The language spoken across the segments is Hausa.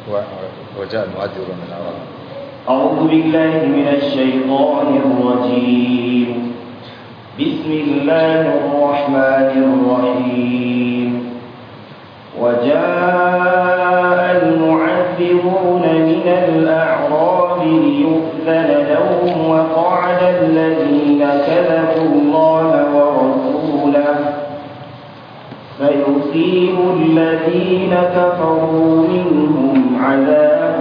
وجاء المؤذرون من الأعراب أعوذ بالله من الشيطان الرجيم بسم الله الرحمن الرحيم وجاء المعذرون من الأعراب ليؤذن لهم وقعد الذين كذبوا الله ورسوله فيصيب الذين كفروا منهم عذاب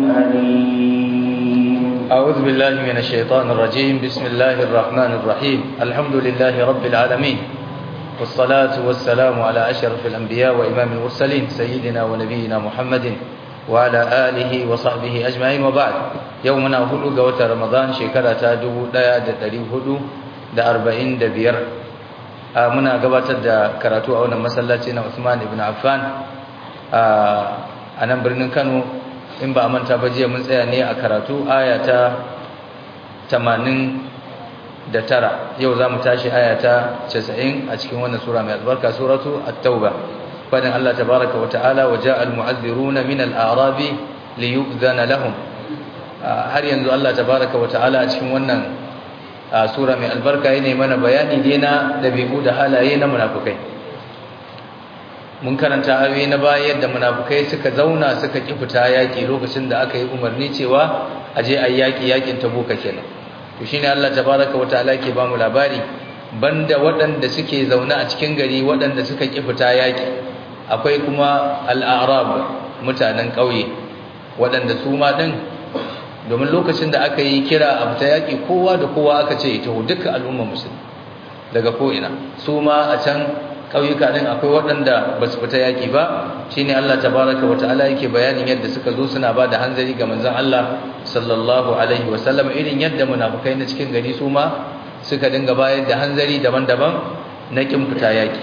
أليم أعوذ بالله من الشيطان الرجيم بسم الله الرحمن الرحيم الحمد لله رب العالمين والصلاة والسلام على أشرف الأنبياء وإمام المرسلين سيدنا ونبينا محمد وعلى آله وصحبه أجمعين وبعد يومنا هدو قوة رمضان شكرا تادو لا يدري هدو دا أربعين دا بير muna gabatar da karatu a wannan masallaci na Usman ibn Affan a nan birnin Kano in ba a manta ba jiya mun tsaya ne a karatu aya ta 89 yau zamu tashi aya ta 90 a cikin wannan sura mai albarka suratu at-tauba fadin Allah tabaaraka wa ta'ala wa ja'al mu'adhdhiruna min al-a'rabi liyu'dhana lahum har yanzu Allah tabaaraka wa ta'ala a cikin wannan sura mai albarka yana mana bayani dai na dabi'u da halaye na munafikai mun karanta ayoyi na baya yadda munafikai suka zauna suka ki fita yaki lokacin da aka yi umarni cewa aje ayi yaki yakin tabuka kenan to shine Allah tabaaraka wa ta'ala yake ba mu labari banda waɗanda suke zaune a cikin gari waɗanda suka ki fita yaki akwai kuma al-a'rab mutanen ƙauye waɗanda su ma din domin lokacin da aka yi kira a fita yaƙi kowa da kowa aka ce ita duka al'ummar musulmi daga ko'ina su ma a can ƙauyuka ɗin akwai waɗanda ba su fita yaƙi ba shi ne Allah tabaraka wa ta'ala yake bayanin yadda suka zo suna ba da hanzari ga manzon Allah sallallahu alaihi wa sallam irin yadda munafukai na cikin gari su ma suka dinga bayar da hanzari daban-daban na kin fita yaƙi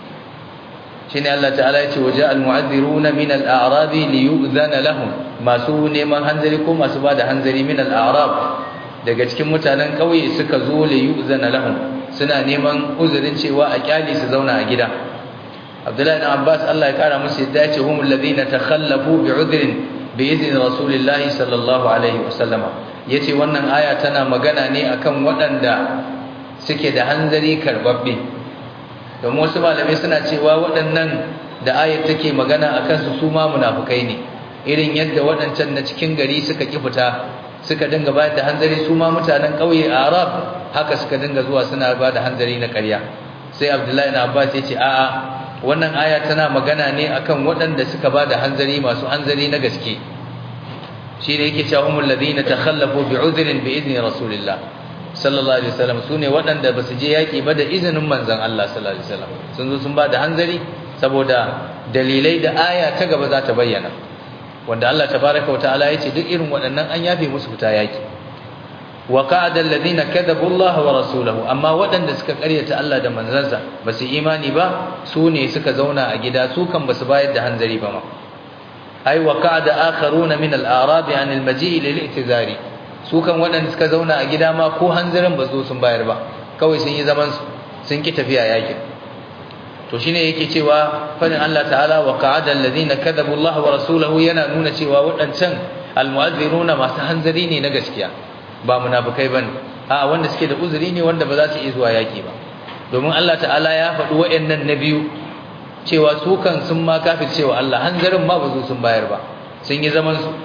shine Allah ta'ala ya ce waje al-mu'adhdhiruna min al-a'rabi liyu'dhana lahum masu neman hanzari ko masu bada hanzari min al-a'rab daga cikin mutanen kauye suka zo liyu'dhana lahum suna neman uzurin cewa a kyali su zauna a gida Abdullahi ibn Abbas Allah ya kara musu yadda ya ce humul ladina takhallafu bi'udhrin bi'izni rasulillahi sallallahu alaihi wasallam yace wannan aya tana magana ne akan waɗanda suke da hanzari karbabbe domin wasu malamai suna cewa waɗannan da ayat take magana a kansu su ma munafukai ne irin yadda waɗancan na cikin gari suka ƙi fita suka dinga bayar da hanzari su ma mutanen ƙauye a arab haka suka dinga zuwa suna ba da hanzari na ƙarya sai abdullahi na abbas ya ce a'a wannan aya tana magana ne akan waɗanda suka ba da hanzari masu hanzari na gaske shi ne yake cewa humul ladina takhallafu bi'udhrin bi idni rasulillah sallallahu alaihi wasallam sune waɗanda basu je yaki ba da izinin manzon Allah sallallahu alaihi wasallam sun zo sun ba da hanzari saboda dalilai da aya ta gaba za ta bayyana wanda Allah tabaaraka wa ta'ala yace duk irin waɗannan an yafe musu fita yaki wa qa'ada alladhina kadhabu Allah wa rasulahu amma waɗanda suka ƙaryata Allah da manzansa basu imani ba su ne suka zauna a gida su kan basu bayar da hanzari ba ma ai wa qa'ada akharuna min al-a'rab 'an al-maji' lil-i'tizari su kan waɗanda suka zauna a gida ma ko hanzarin ba zo sun bayar ba kawai sun yi zaman su sun ki tafiya yakin to shine yake cewa fadin Allah ta'ala wa qa'ada alladhina kadhabu Allah wa rasulahu yana nuna cewa waɗancan almu'azziruna masu hanzari ne na gaskiya ba munafikai bane a wanda suke da uzuri ne wanda ba za su iya zuwa yaki ba domin Allah ta'ala ya faɗi waɗannan na biyu cewa su kan sun ma kafir cewa Allah hanzarin ma ba zo sun bayar ba sun yi zaman su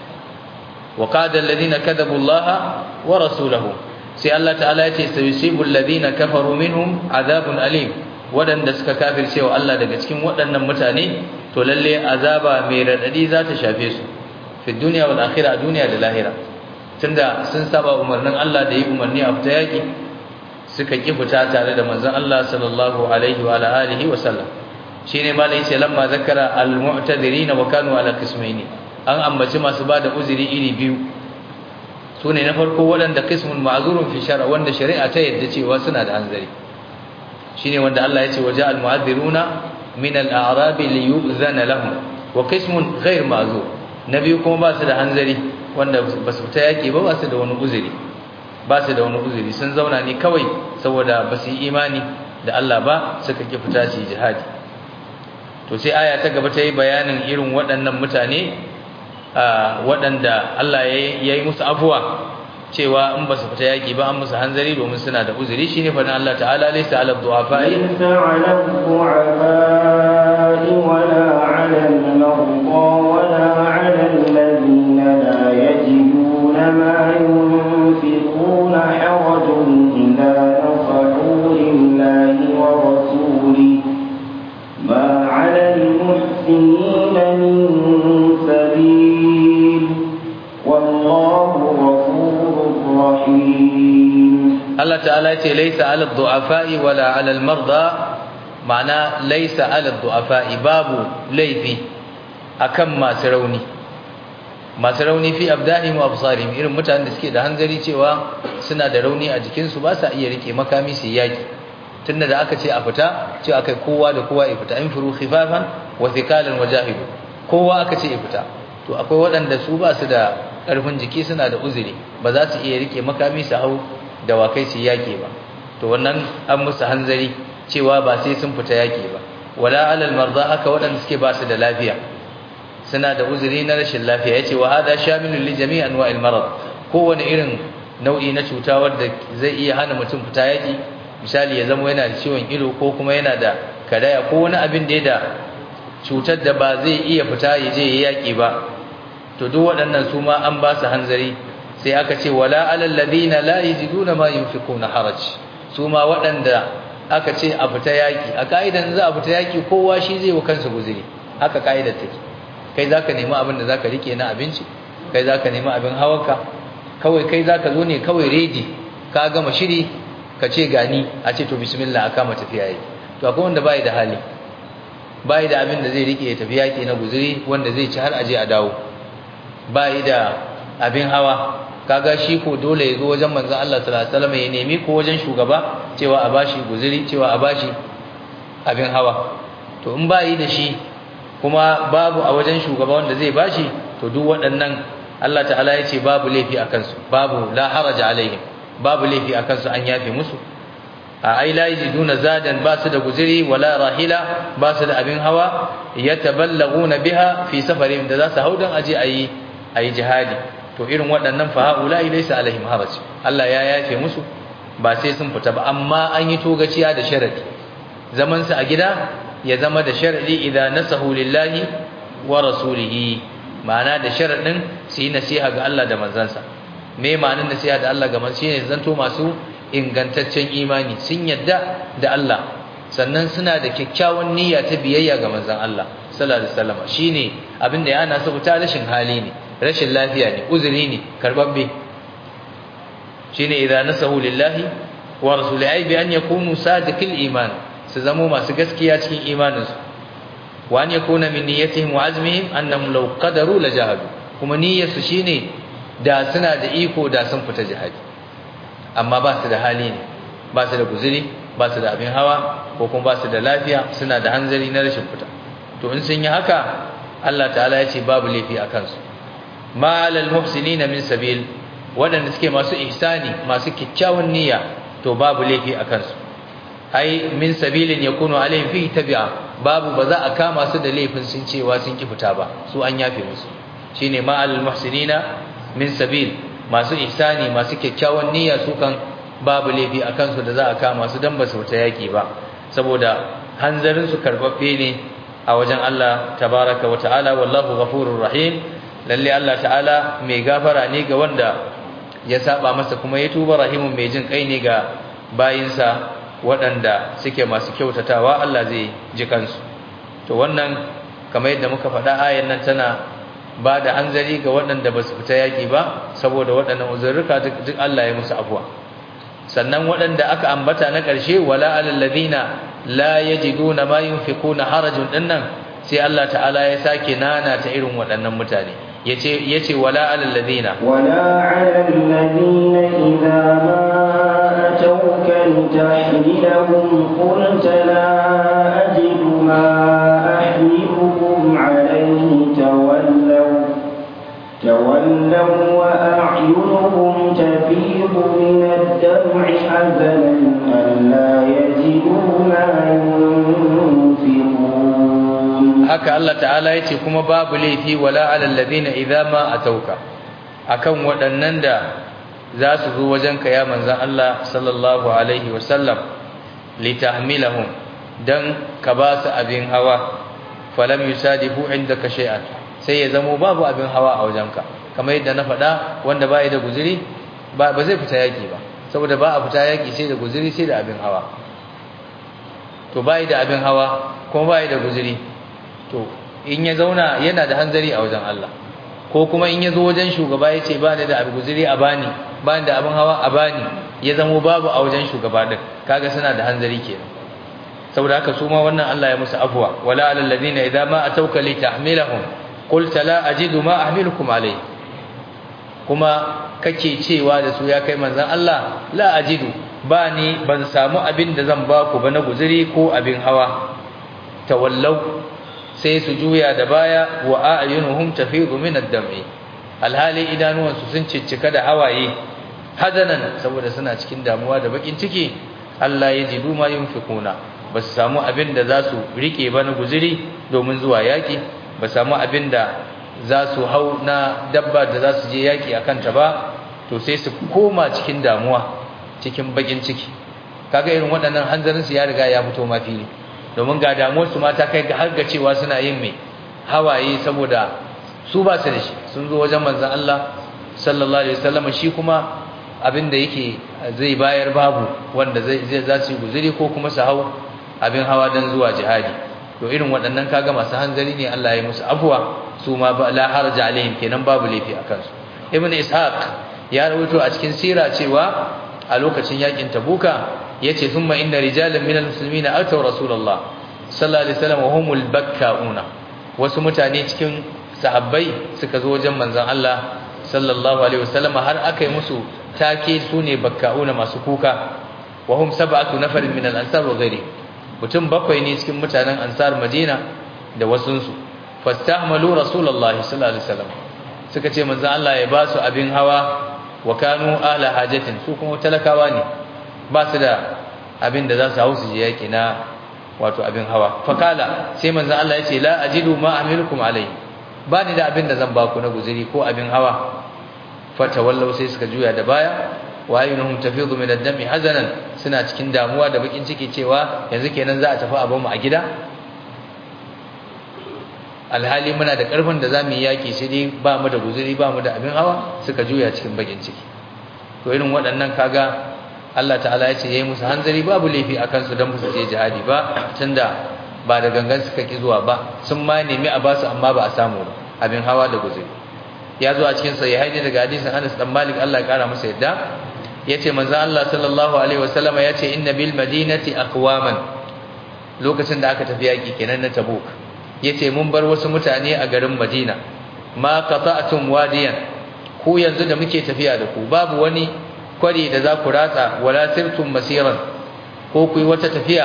وقاد الذين كذبوا الله ورسوله sai Allah ta'ala ya ce sayusibu alladhina kafaru minhum adhabun alim wadanda suka kafirce wa Allah daga cikin waɗannan mutane to lalle azaba mai radadi za ta shafe su fi dunya wal akhirah duniya da lahira tunda sun saba umarnin Allah da yi umarni a fita yaki suka ki fita tare da manzon Allah sallallahu alaihi wa alihi wa sallam shine malai ce lamma zakara al mu'tadirin wa kanu ala qismaini an ambaci masu bada uzuri iri biyu sune na farko waɗanda qismun ma'zurun fi shar'a wanda shari'a ta yadda cewa suna da hanzari shine wanda Allah ya ce waja al mu'adhdhiruna min al a'rab li yu'zana lahum wa qismun ghayr ma'zur nabi kuma ba su da hanzari wanda ba su fita yaki ba ba su da wani uzuri ba su da wani uzuri sun zauna ne kawai saboda ba su yi imani da Allah ba suka ki fita su jihadi to sai aya ta gaba ta yi bayanin irin waɗannan mutane waɗanda Allah ya yi musu afuwa cewa in ba su fita yaki ba an musu hanzari domin suna da uzuri shine fa Allah ta'ala laysa 'ala ad-du'afa'i ليس على الضعفاء ولا على المرضى ولا على الذين لا يجدون ما ينفقون حرج إذا نصحوا لله ورسوله ما على المحسنين من سبيل والله غفور رحيم Allah ta'ala ce laisa 'ala ad-du'afa'i wala 'ala al-marda ma'ana laisa 'ala ad-du'afa'i babu laifi akan masu rauni masu rauni fi abdahim wa absarihim irin mutanen da suke da hanzari cewa suna da rauni a jikin su ba sa iya rike makami su yaki tunda da aka ce a fita ce akai kowa da kowa ya fita in furu khifafan wa thikalan wajahidu kowa aka ce ya fita to akwai waɗanda su ba su da ƙarfin jiki suna da uzuri ba za su iya rike makami su hau dawakai su yake ba to wannan an musu hanzari cewa ba sai sun fita yake ba wala alal marda haka waɗanda suke ba su da lafiya suna da uzuri na rashin lafiya yace wa hada shamilun li jami' anwa'il marad kowane irin nau'i na cuta wanda zai iya hana mutum fita yaki misali ya zama yana da ciwon ido ko kuma yana da karaya ko wani abin da ya da cutar da ba zai iya fita ya je ya yaki ba to duk waɗannan su ma an ba su hanzari sai aka ce wala alal ladina la yajiduna ma yunfiquna haraj su ma waɗanda aka ce a fita yaki a kaidan za a fita yaki kowa shi zai wa kansa guzuri haka kaidar take kai zaka nemi abin da zaka rike na abinci kai zaka nemi abin hawanka kawai kai zaka zo ne kawai ready ka gama shiri ka ce gani a ce to bismillah aka ma tafiya yaki to akwai wanda bai da hali bai da abin da zai rike ya tafi yaki na guzuri wanda zai ci har aje a dawo bai da abin hawa kaga shi ko dole ya zo wajen manzon Allah sallallahu alaihi wasallam ya nemi ko wajen shugaba cewa a bashi guzuri cewa a bashi abin hawa to in bai da shi kuma babu a wajen shugaba wanda zai bashi to duk waɗannan Allah ta'ala ya ce babu laifi a kansu babu la haraja alaihim babu laifi a kansu an yafe musu a ai la yajiduna zadan ba su da guzuri wala rahila ba su da abin hawa yataballaguna biha fi safarihim da za su haudan aje ayi ayi jihadi to irin waɗannan fa haula laysa alaihim haraj Allah ya yafe musu ba sai sun fita ba amma an yi togaciya da sharadi zaman su a gida ya zama da sharadi idan nasahu lillahi wa rasulihi ma'ana da sharadin su yi nasiha ga Allah da manzansa me ma'anar nasiha da Allah ga manzansa shine zanto masu ingantaccen imani sun yadda da Allah sannan suna da kyakkyawan niyya ta biyayya ga manzon Allah sallallahu alaihi wasallam shine abin da ya ana su fita rashin hali ne rashin lafiya ne uzuri ne karbabbe shine idza nasahu lillahi wa rasulihi bi an yakunu sadiqil iman su zamo masu gaskiya cikin imaninsu wa an yakuna min niyyatihim wa azmihim annahum law qadaru la jahadu kuma niyyarsu shine da suna da iko da sun fita jihadi amma ba su da hali ne ba su da guzuri ba su da abin hawa ko kuma ba su da lafiya suna da hanzari na rashin fita to in sun yi haka Allah ta'ala ya ce babu laifi a kansu ma alal muhsinina min sabil wadanda suke masu ihsani masu kikkiawan niyya to babu laifi a kansu ai min sabilin yakunu alaihim fi tabi'a babu ba za a kama su da laifin sun cewa sun ki fita ba su an yafe musu shine ma alal muhsinina min sabil masu ihsani masu kyakkyawan niyya su kan babu laifi a kansu da za a kama su dan ba su fita yaki ba saboda hanzarin su karbabbe ne a wajen Allah tabaraka wa ta'ala wallahu ghafurur rahim lalle Allah ta'ala mai gafara ne ga wanda ya saba masa kuma ya tuba rahimun mai jin kai ne ga bayinsa waɗanda suke masu kyautatawa Allah zai ji kansu to wannan kamar yadda muka faɗa ayan nan tana ba da hanzari ga waɗanda ba su fita yaƙi ba saboda waɗannan uzurruka duk Allah ya musu afuwa sannan waɗanda aka ambata na ƙarshe wala alal ladina la yajiduna ma yunfiquna harajun dinnan sai Allah ta'ala ya sake nana ta irin waɗannan mutane yace yace wala alal ladina ولا على الذين إذا ما أتوك لتحملهم قلت لا أجد ما أحملكم عليه تولوا تولوا وأعينهم تفيض من الدمع حزنا ألا يجدوا ما ينفقون haka Allah ta'ala yace kuma babu laifi wala alal ladina idza ma atauka akan waɗannan da za su zo wajenka ya manzan Allah sallallahu alaihi wasallam litahmilahum dan ka ba su abin hawa falam yusadifu indaka shay'an sai ya zamo babu abin hawa a wajenka kamar yadda na faɗa wanda ba da guzuri ba ba zai fita yaki ba saboda ba a fita yaki sai da guzuri sai da abin hawa to bai da abin hawa kuma bai da guzuri to in ya zauna yana da hanzari a wajen Allah ko kuma in ya zo wajen shugaba ya ce ba ni da abin guzuri a bani ba ni da abin hawa a bani ya zamo babu a wajen shugaba din kaga suna da hanzari kenan saboda haka su ma wannan Allah ya musu afwa wala alal ladina idza ma atawka li tahmilahum qulta la ajidu ma ahmilukum alayhi kuma kake cewa da su ya kai manzon Allah la ajidu ba ni ban samu abin da zan ba ku ba na guzuri ko abin hawa tawallau sai su juya da baya wa a'yunuhum tafidu min ad-dam'i alhali idanuwansu sun ciccika da hawaye hazanan saboda suna cikin damuwa da bakin ciki Allah ya jidu ma yunfikuna ba su samu abin da za su rike ba na guzuri domin zuwa yaki ba samu abin da za su hau na dabba da za su je yaki akan ta ba to sai su koma cikin damuwa cikin bakin ciki kaga irin waɗannan hanzarin su ya riga ya fito ma fili domin ga damuwar su mata kai ga har ga cewa suna yin mai hawaye saboda su ba su da shi sun zo wajen manzon Allah sallallahu alaihi wasallam shi kuma abin da yake zai bayar babu wanda zai zai za su yi guzuri ko kuma su hau abin hawa dan zuwa jihadi to irin waɗannan kaga masu hanzari ne Allah ya musu afwa su ma ba la harja alaihim kenan babu laifi akan su ibnu ishaq ya rawaito a cikin sira cewa a lokacin yakin tabuka yace thumma inna rijalan minal muslimina ataw rasulullah sallallahu alaihi wasallam wa humul bakkauna wasu mutane cikin sahabbai suka zo wajen manzon Allah sallallahu alaihi wasallam har aka yi musu take sune bakkauna masu kuka wa hum sab'atu nafarin min al-ansar wa ghairi mutum bakwai ne cikin mutanen ansar madina da wasunsu fastahmalu rasulullahi sallallahu alaihi wasallam suka ce manzon Allah ya ba su abin hawa wa kanu ala hajatin su kuma talakawa ne ba su da abin da za su hau su je yaki na wato abin hawa fakala sai manzon Allah ya ce la ajidu ma amilukum alai ba ni da abin da zan ba ku na guzuri ko abin hawa fatawallau sai suka juya da baya wa ayyunuhum tafidu min ad-dami hazanan suna cikin damuwa da bakin ciki cewa yanzu kenan za a tafi abin mu a gida alhali muna da karfin da zamu yi yaki sai dai ba mu da guzuri ba mu da abin hawa suka juya cikin bakin ciki to irin waɗannan kaga Allah ta'ala ya ce yayi musu hanzari babu laifi akan su dan su je jihadi ba tunda ba da gangan suka ki zuwa ba sun ma nemi a basu amma ba a samu ba abin hawa da guzuri ya zo a cikin sahihaini daga hadisin Anas dan Malik Allah ya kara masa yadda yace manzo Allah sallallahu alaihi wasallam yace inna bil madinati aqwaman lokacin da aka tafi yaki kenan na Tabuk yace mun bar wasu mutane a garin Madina ma qata'tum wadiyan ku yanzu da muke tafiya da ku babu wani kwari da za ku ratsa wala sirtum masiran ko ku yi wata tafiya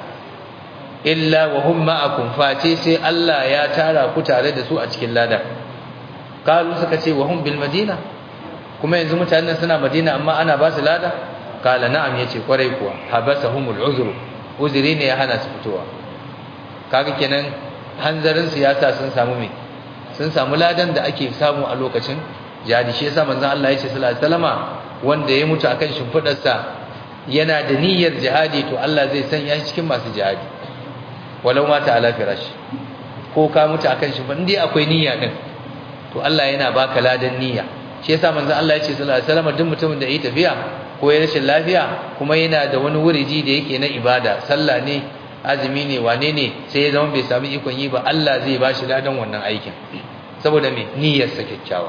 illa wa hum ma'akum face sai Allah ya tara ku tare da su a cikin ladan kalu suka ce wa hum bil madina kuma yanzu mutanen suna madina amma ana ba su lada kala na'am yace kwarai kuwa habasahumul uzru uzuri ne ya hana su fitowa kaga kenan hanzarin siyasa sun samu me sun samu ladan da ake samu a lokacin jihadi shi yasa manzon Allah ya ce sallallahu alaihi wasallama wanda ya mutu akan shimfidar sa yana da niyyar jihadi to Allah zai sanya shi cikin masu jihadi walau mata ala firash ko ka mutu akan shimfidar indai akwai niyya din to Allah yana baka ladan niyya shi yasa manzon Allah ya ce sallallahu alaihi wasallama duk mutumin da yi tafiya ko ya rashin lafiya kuma yana da wani wuriji da yake na ibada sallah ne azumi ne wane ne sai ya zama bai sami ikon yi ba Allah zai ba shi ladan wannan aikin saboda me niyyarsa kyakkyawa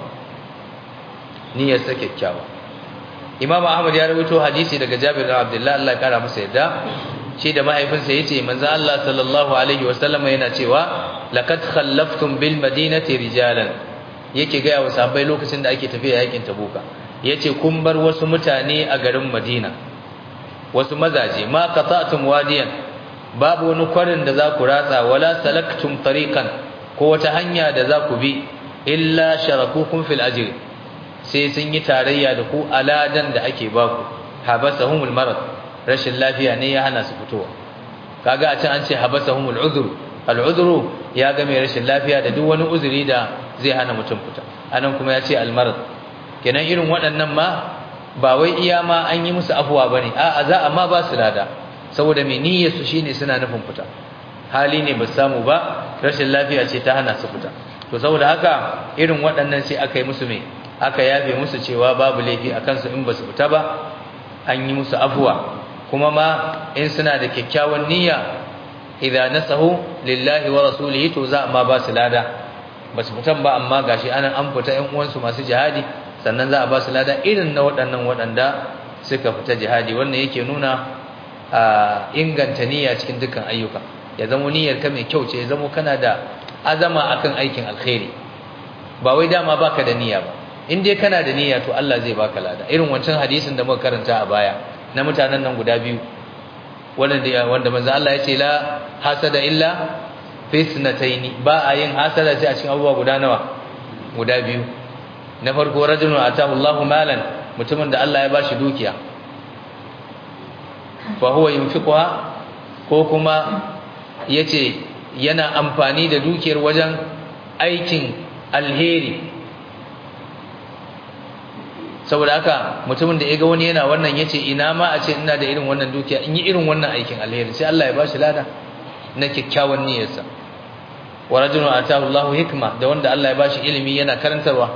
niyyarsa kyakkyawa Imam Ahmad ya rawaito hadisi daga Jabir bin Abdullah Allah ya kara masa yadda shi da mahaifinsa yace manzo Allah sallallahu alaihi wasallam yana cewa laqad khallaftum bil madinati rijalan yake ga wa sahabbai lokacin da ake tafiya yakin Tabuka yace kun bar wasu mutane a garin Madina wasu mazaje ma qata'tum wadiyan babu wani kwarin da za ku ratsa wala salaktum tariqan ko wata hanya da za ku bi illa sharakukum fil ajr sai sun yi tarayya da ku aladan da ake baku habasahumul marad rashin lafiya ne ya hana su fitowa kaga a can an ce habasahumul udhr al'udru ya ga mai rashin lafiya da duk wani uzuri da zai hana mutum fita anan kuma ya ce almarad kenan irin waɗannan ma ba wai iya ma an yi musu afuwa bane a'a za a ma ba su lada saboda mai niyyar su shine suna nufin fita hali ne ba samu ba rashin lafiya ce ta hana su fita to saboda haka irin waɗannan sai aka yi musu mai aka yafe musu cewa babu laifi a kansu in ba su fita ba an yi musu afuwa kuma ma in suna da kyakkyawan niyya idza nasahu lillahi wa rasulihi to za ma ba su lada ba su fitan ba amma gashi anan an fita ƴan uwansu masu jihadi sannan za a ba su lada irin na waɗannan waɗanda suka fita jihadi wannan yake nuna a inganta niyya cikin dukkan ayyuka ya zama niyyar ka mai kyau ce ya zama kana da azama akan aikin alkhairi ba wai dama baka da niyya ba in dai kana da niyya to Allah zai baka lada irin wancan hadisin da muka karanta a baya na mutanen nan guda biyu wanda wanda manzo Allah ya ce la hasada illa fi sunataini ba a yin hasada sai a cikin abubuwa guda nawa guda biyu na farko rajulun atahu Allahu malan mutumin da Allah ya bashi dukiya fa huwa yunfiquha ko kuma yace yana amfani da dukiyar wajen aikin alheri saboda haka mutumin da ya ga wani yana wannan yace ina ma a ce ina da irin wannan dukiya in yi irin wannan aikin alheri sai Allah ya bashi lada na kyakkyawan niyyarsa wa rajulun atahu Allahu hikma da wanda Allah ya bashi ilimi yana karantarwa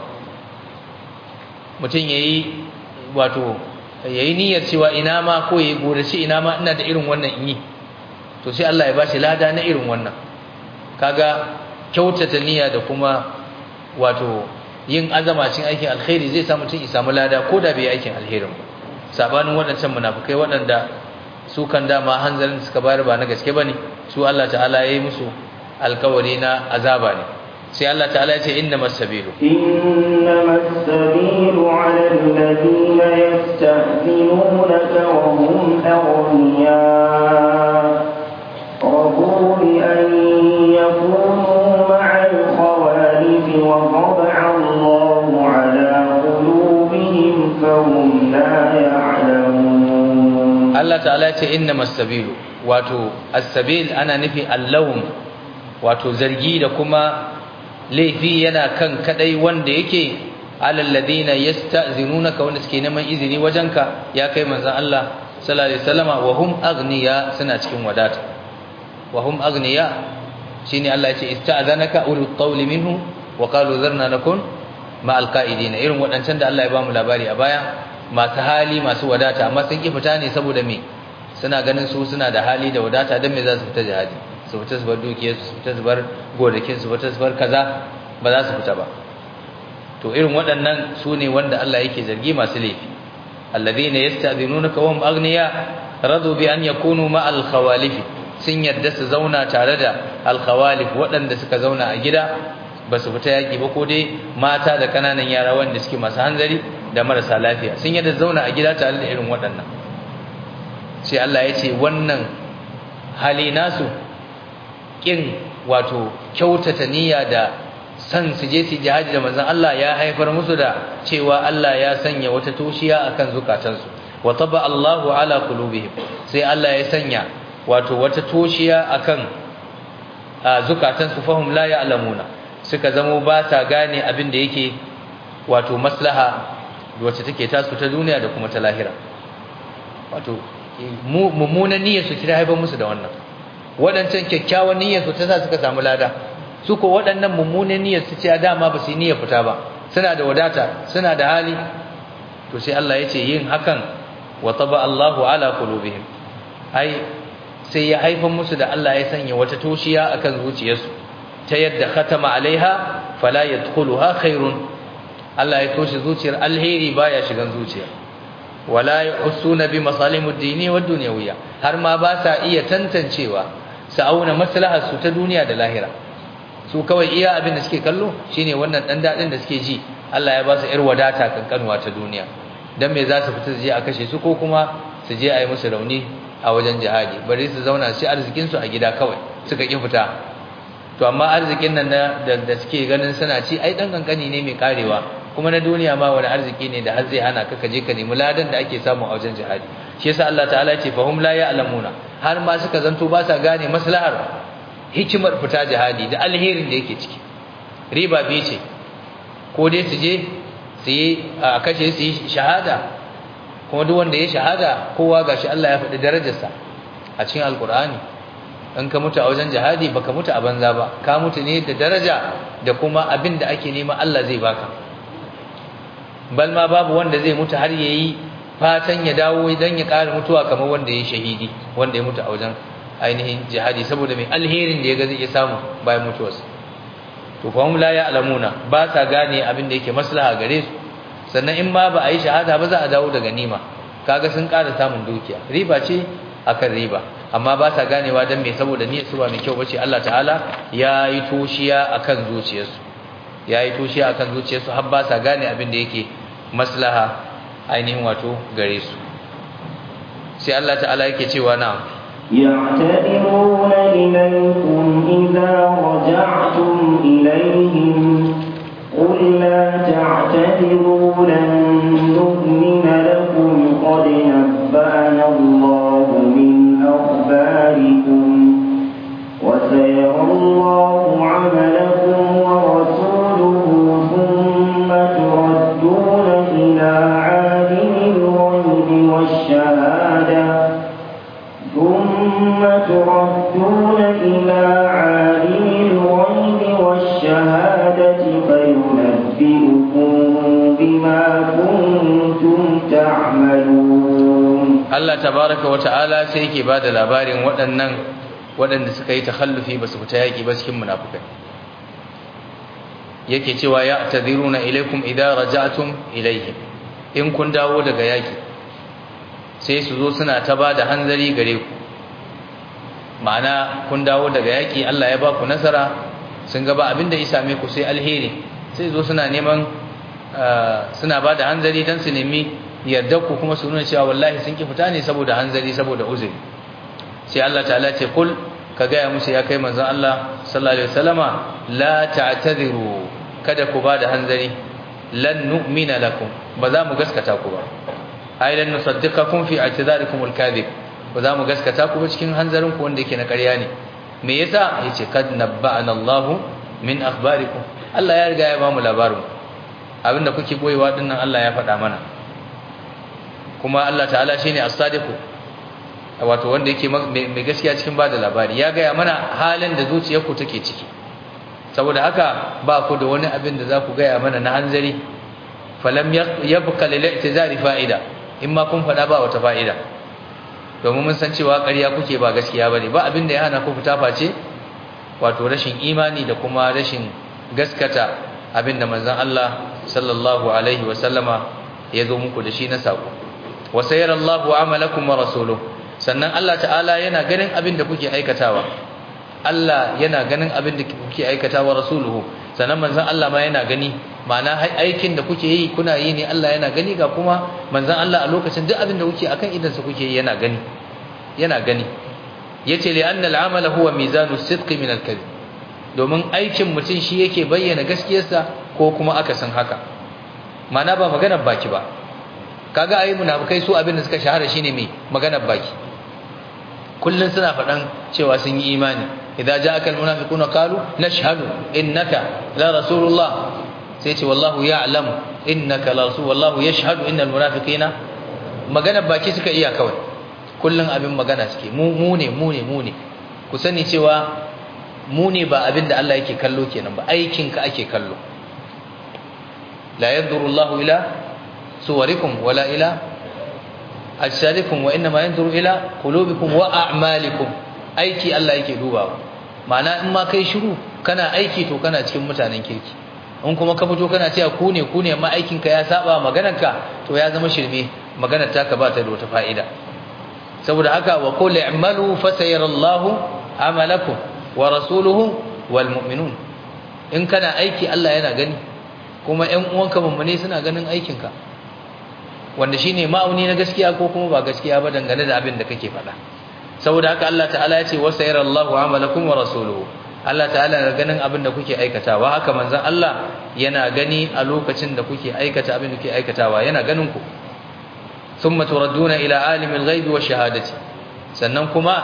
mutum yayi wato yayi niyyar cewa ina ma ko yayi gorace ina ma ina da irin wannan in yi to sai Allah ya bashi lada na irin wannan kaga kyautata niyya da kuma wato yin azama cikin aikin alkhairi zai sa mutum ya samu lada ko da bai yi aikin alherin ba sabanin waɗancan munafikai waɗanda su kan dama hanzarin da suka bayar ba na gaske bane su Allah ta'ala ya yi musu alkawari na azaba ne sai Allah ta'ala ya ce innamas sabilu innamas sabilu 'ala alladhina yasta'dinunaka wa hum aghniya رضوا بأن يكونوا مع الخوالف وطبع الله على قلوبهم فهم لا يعلمون الله تعالى إنما السبيل wato as-sabil ana nufi allahum wato zargi da kuma laifi yana kan kadai wanda yake alal ladina yasta'zinunaka wanda suke neman izini wajenka ya kai manzon Allah sallallahu alaihi wasallama wa hum aghniya suna cikin wadata وهم أغنياء شيني الله يتي استأذنك أولو الطول منهم وقالوا ذرنا نكون مع القائدين إرم وأنسان دا الله يبام لباري أبايا ما تهالي ما سوى داتا ما سنكي فتاني سبو دمي suna ganin su suna da hali da wadata dan me za su fita jihadi su fita su bar dukiyar su fita su bar gonakin su fita su bar kaza ba za su fita ba to irin waɗannan su ne wanda Allah yake zargi masu laifi alladhina yasta'dhinunaka wa hum aghniya radu bi an yakunu ma al khawalifi sun yarda su zauna tare da alkhawalif waɗanda suka zauna a gida ba su fita yaƙi ba ko dai mata da ƙananan yara wanda suke masu hanzari da marasa lafiya sun yarda zauna a gida tare da irin waɗannan sai Allah ya ce wannan hali nasu ƙin wato kyautata niyya da san su je su jihadi da manzon Allah ya haifar musu da cewa Allah ya sanya wata toshiya akan zukatansu wa taba Allahu ala qulubihim sai Allah ya sanya wato wata toshiya akan zukatan su fahum la ya'lamuna suka zamo ba ta gane abin da yake wato maslaha wacce take tasu ta duniya da kuma ta lahira wato mummunan niyyar su ta haifar musu da wannan waɗancan kyakkyawan niyyar su ta sa suka samu lada su ko waɗannan mummunan niyyar su ce dama ba su yi niyyar fita ba suna da wadata suna da hali to sai Allah ya ce yin hakan wa taba Allahu ala qulubihim ai sai ya haifar musu da Allah ya sanya wata toshiya akan zuciyarsu ta yadda khatama alaiha fala yadkhuluha khairun Allah ya toshe zuciyar alheri baya shigan zuciya wala yusuna bi masalihid dini wad dunyawiyya har ma ba sa iya tantancewa su auna maslahar su ta duniya da lahira su kawai iya abin da suke kallo shine wannan dan dadin da suke ji Allah ya ba su ir wadata kankanuwa ta duniya dan me za su fita su je a kashe su ko kuma su je a yi musu rauni a wajen jihadi bari su zauna shi arzikin su a gida kawai suka ki fita to amma arzikin nan da da suke ganin suna ci ai dan kankani ne mai karewa kuma na duniya ma wani arziki ne da har zai hana ka kaje ka nemi ladan da ake samu a wajen jihadi shi yasa Allah ta'ala ya ce fahum la ya'lamuna har ma suka zanto ba sa gane maslahar hikimar fita jihadi da alherin da yake ciki riba biyu ce ko dai su je su yi a kashe su yi shahada kuma duk wanda ya shahada kowa gashi Allah ya faɗi darajarsa a cikin alkur'ani in ka mutu a wajen jihadi baka mutu a banza ba ka mutu ne da daraja da kuma abin da ake nema Allah zai baka bal ma babu wanda zai mutu har yayi fatan ya dawo idan ya ƙara mutuwa kamar wanda ya shahidi wanda ya mutu a wajen ainihin jihadi saboda mai alherin da ya ga zai iya samu bayan mutuwarsa to fa hum la ya'lamuna ba sa gane abin da yake maslaha gare su sannan in ma ba a yi shahada ba za a dawo da ganima kaga sun ƙara samun dukiya riba ce akan riba amma ba sa ganewa dan me saboda niyyar su ba mai kyau bace Allah ta'ala ya yi toshiya akan zuciyarsu ya yi toshiya akan zuciyarsu har ba sa gane abin da yake maslaha ainihin wato gare su sai Allah ta'ala yake cewa na يعتذرون إليكم إذا رجعتم إليهم قل لا تعتذروا لن نؤمن لكم قد نبأنا الله من أخباركم وسيرى الله عملكم ورسوله ثم تردون إلى عالم الغيب والشهادة ثم تردون إلى عالم الغيب والشهادة فينبئكم بما كنتم تعملون Allah tabaraka wa ta'ala sai yake bada labarin waɗannan waɗanda suka yi takhallufi basu fita yaki ba cikin munafikai yake cewa ya tadhiruna ilaikum idza raja'tum ilaihim in kun dawo daga yaki sai su zo suna ta bada hanzari gare ku ma'ana kun dawo daga yaki Allah ya ba ku nasara sun ga ba abinda ya same ku sai alheri sai zo suna neman suna bada hanzari dan su nemi yardar ku kuma su nuna cewa wallahi sun ki fita ne saboda hanzari saboda uzuri sai Allah ta'ala ce kul ka gaya musu ya kai manzon Allah sallallahu alaihi wasallama la ta'tadiru kada ku bada hanzari lan nu'mina lakum ba za mu gaskata ku ba ai lan nusaddiqakum fi i'tidarikum al-kadhib ba za mu gaskata ku ba cikin hanzarin ku wanda yake na ƙarya ne me yasa yace kad nabba'ana Allah min akhbarikum Allah ya riga ya ba mu labarin abinda kuke boyewa dinnan Allah ya faɗa mana kuma Allah ta'ala shine as-sadiqu wato wanda yake mai gaskiya cikin bada labari ya gaya mana halin da zuciyarku take ciki saboda haka ba ku da wani abin da za ku gaya mana na hanzari falam yabqa lil i'tizari fa'ida in ma kun faɗa ba wata fa'ida domin mun san cewa ƙarya kuke ba gaskiya bane ba abin da ya hana ku fita face wato rashin imani da kuma rashin gaskata abin da manzon Allah sallallahu alaihi wa sallama ya zo muku da shi na sako wa sayarallahu amalakum wa rasuluhu sannan Allah ta'ala yana ganin abin da kuke aikatawa Allah yana ganin abin da kuke aikatawa rasuluhu sannan manzon Allah ma yana gani ma'ana aikin da kuke yi kuna yi ne Allah yana gani ga kuma manzon Allah a lokacin duk abin da kuke akan idan sa kuke yi yana gani yana gani yace li anna al-amala huwa mizanu sidqi min al-kadhib domin aikin mutum shi yake bayyana gaskiyarsa ko kuma akasin haka ma'ana ba maganar baki ba kaga ayi munafikai su abin da suka shahara shine mai maganar baki kullun suna faɗan cewa sun yi imani idza ja'aka almunafiquna qalu nashhadu innaka la rasulullah sai ce wallahu ya'lam innaka la rasul wallahu yashhadu innal munafiqina maganar baki suka iya kawai kullun abin magana suke mu mu ne mu ne mu ne ku sani cewa mu ne ba abin da Allah yake kallo kenan ba aikin ka ake kallo la yanzuru Allahu ila suwarikum wala ila ajsadikum wa inma yanzuru ila qulubikum wa a'malikum aiki Allah yake dubawa ma'ana in ma kai shiru kana aiki to kana cikin mutanen kirki in kuma ka fito kana cewa ku ne ku ne amma aikin ka ya saba maganarka to ya zama shirme maganar taka ba ta da wata fa'ida saboda haka wa qul i'malu fasayarallahu amalakum wa rasuluhu wal mu'minun in kana aiki Allah yana gani kuma ƴan uwanka mummune suna ganin aikinka wanda shine ma'auni na gaskiya ko kuma ba gaskiya ba dangane da abin da kake faɗa saboda haka Allah ta'ala ya ce wa sayarallahu amalakum wa rasuluhu Allah ta'ala na ganin abin da kuke aikatawa haka manzon Allah yana gani a lokacin da kuke aikata abin da kuke aikatawa yana ganin ku thumma turadduna ila alimil ghaibi wa shahadati sannan kuma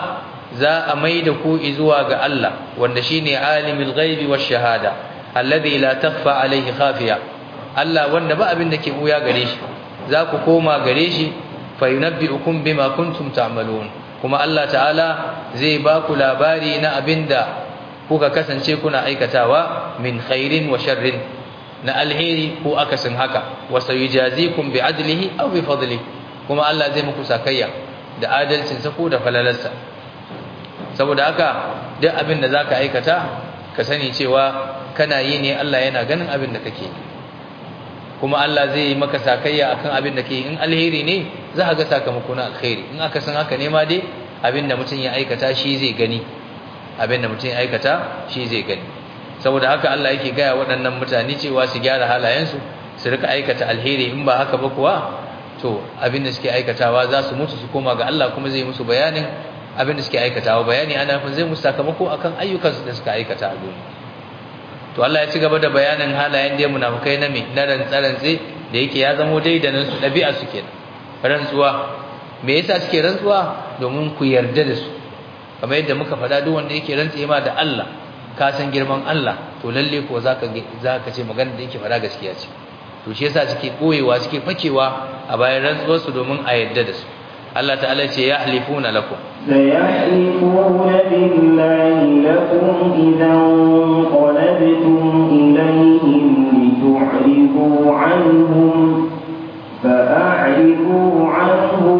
za a mai da ku zuwa ga Allah wanda shine alimul ghaibi wash shahada alladhi la takhfa alayhi khafiya Allah wanda ba abin da ke buya gare shi za ku koma gare shi fa yunabbi'ukum bima kuntum ta'malun kuma Allah ta'ala zai ba ku labari na abinda kuka kasance kuna aikatawa min khairin wa sharrin na alheri ko akasin haka wa sayujazikum bi adlihi aw bi fadlihi kuma Allah zai muku sakayya da adalcin sa ko da falalarsa saboda haka duk abin da zaka aikata ka sani cewa kana yi ne Allah yana ganin abin da kake kuma Allah zai yi maka sakayya akan abin da kake in alheri ne za ka ga sakamako na alheri in aka san haka ne ma dai abin da mutum ya aikata shi zai gani abin da mutum ya aikata shi zai gani saboda haka Allah yake gaya waɗannan mutane cewa su gyara halayensu su rika aikata alheri in ba haka ba kuwa to abin da suke aikatawa za su mutu su koma ga Allah kuma zai musu bayanin abin da suke aikatawa bayani ana nufin zai musu sakamako akan ayyukansu da suka aikata a duniya to Allah ya ci gaba da bayanin halayen da munafukai na me na rantsarantse da yake ya zamo daidanin su ɗabi'a su kenan rantsuwa me yasa suke rantsuwa domin ku yarda da su kamar yadda muka faɗa duk wanda yake rantse ma da Allah ka san girman Allah to lalle ko zaka zaka ce magana da yake faɗa gaskiya ce to shi yasa suke koyewa suke fakewa a bayan rantsuwar su domin a yarda da su Allah ta'ala ce ya halifuna lakum سيحلفون بالله لكم إذا انقلبتم إليهم لتعرضوا عنهم فأعرضوا عنهم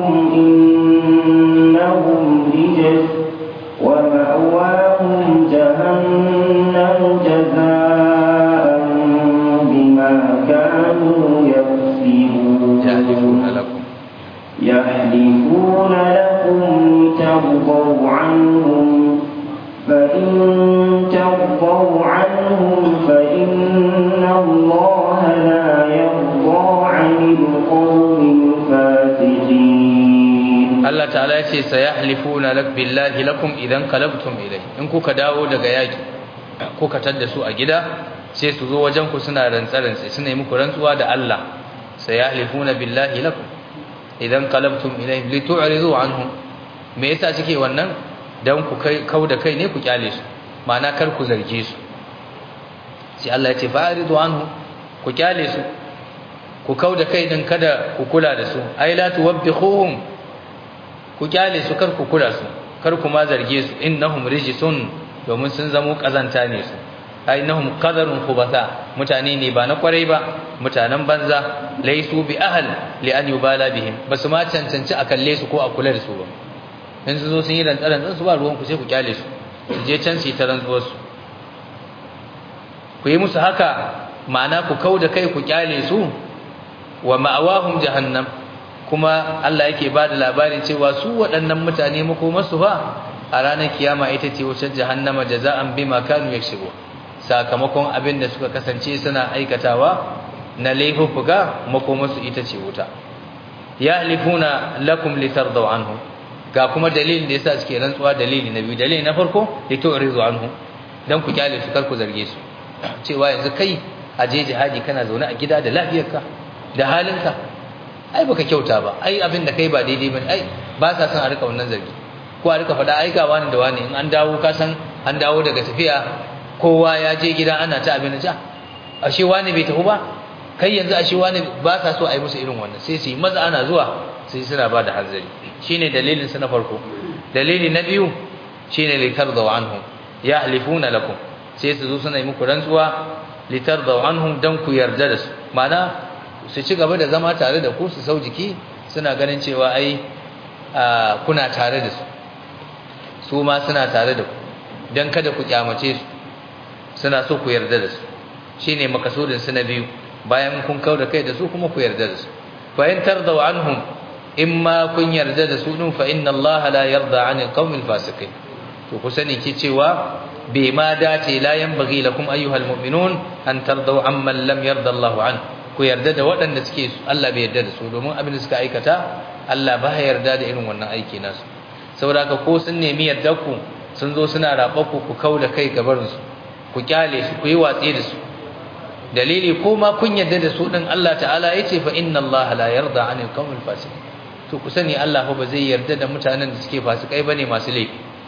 إنهم رجس ومأواهم جهنم جزاء بما كانوا يكسبون يحلفون لكم يحلفون لكم لترضوا عنهم فإن ترضوا عنهم فإن الله لا يرضى عن القوم الفاسقين Allah ta'ala ya ce sayahlifuna lak billahi lakum idan qalabtum ilay in kuka dawo daga yaki kuka tadda su a gida sai su zo wajen ku suna rantsarantsi suna yi muku rantsuwa da Allah sayahlifuna billahi lakum idan qalabtum ilayhim litu'ridu anhum me yasa suke wannan dan ku kai kauda kai ne ku kyale su ma'ana kar ku zarge su sai Allah ya ce fa'ridu anhum ku kyale su ku kauda kai din kada ku kula da su ai la tuwabbihuhum ku kyale su kar ku kula su kar ku ma zarge su innahum rijsun domin sun zamo kazanta ne su ai innahum qadarun khubatha mutane ne ba na kwarai ba mutanen banza laisu bi ahl li an yubala bihim basu ma cancanci a kalle su ko a kula da su ba in su zo sun yi rantsaran zan su ba ruwan ku sai ku kyale su su je can su yi ta rantsuwar su ku yi musu haka ma'ana ku kauda kai ku kyale su wa ma'awahum jahannam kuma Allah yake ba da labarin cewa su waɗannan mutane makomarsu fa a ranar kiyama ita ce wucin jahannama jaza'an bima kanu yakshibu sakamakon abin da suka kasance suna aikatawa na laifuffuka makomarsu ita ce wuta yahlifuna lakum litardaw anhu ga kuma dalilin da yasa suke rantsuwa dalili na biyu dalili na farko litu'rizu anhu dan ku kyale su kar ku zarge su cewa yanzu kai a je jihadi kana zaune a gida da lafiyarka da halinka ai baka kyauta ba ai abin da kai ba daidai bane ai ba sa son a rika wannan zargi ko a rika faɗa ai ga wani da wani in an dawo ka san an dawo daga tafiya kowa ya je gida ana ta abin da ashe wani bai tafi ba kai yanzu ashe wani ba sa so a yi musu irin wannan sai su yi maza ana zuwa sai suna ba da hanzari shine dalilin su na farko dalili na biyu shine litardaw anhum yahlifuna lakum sai su zo suna yi muku rantsuwa litardaw anhum dan ku yarda da su ma'ana su ci gaba da zama tare da ku su sau jiki suna ganin cewa ai kuna tare da su su ma suna tare da ku don kada ku kyamace su suna so ku yarda da su shine makasudin su na biyu bayan kun kau da kai da su kuma ku yarda da su fa in tardaw anhum imma kun yarda da su din fa inna Allah la yarda 'anil qawmil fasiqin to ku sani ki cewa bai ma dace la yanbaghi lakum ayyuhal mu'minun an tardaw amman lam yarda Allahu anhu ku yarda da waɗanda suke Allah bai yarda da su domin abin da suka aikata Allah ba ya yarda da irin wannan aiki nasu saboda haka ko sun nemi yarda ku sun zo suna raba ku ku kauda kai gabarin su ku kyale su ku yi watsi da su dalili ko ma kun yarda da su din Allah ta'ala yace fa inna Allah la yarda 'anil qawmil fasiqin to ku sani Allah fa ba zai yarda da mutanen da suke fasikai bane masu laifi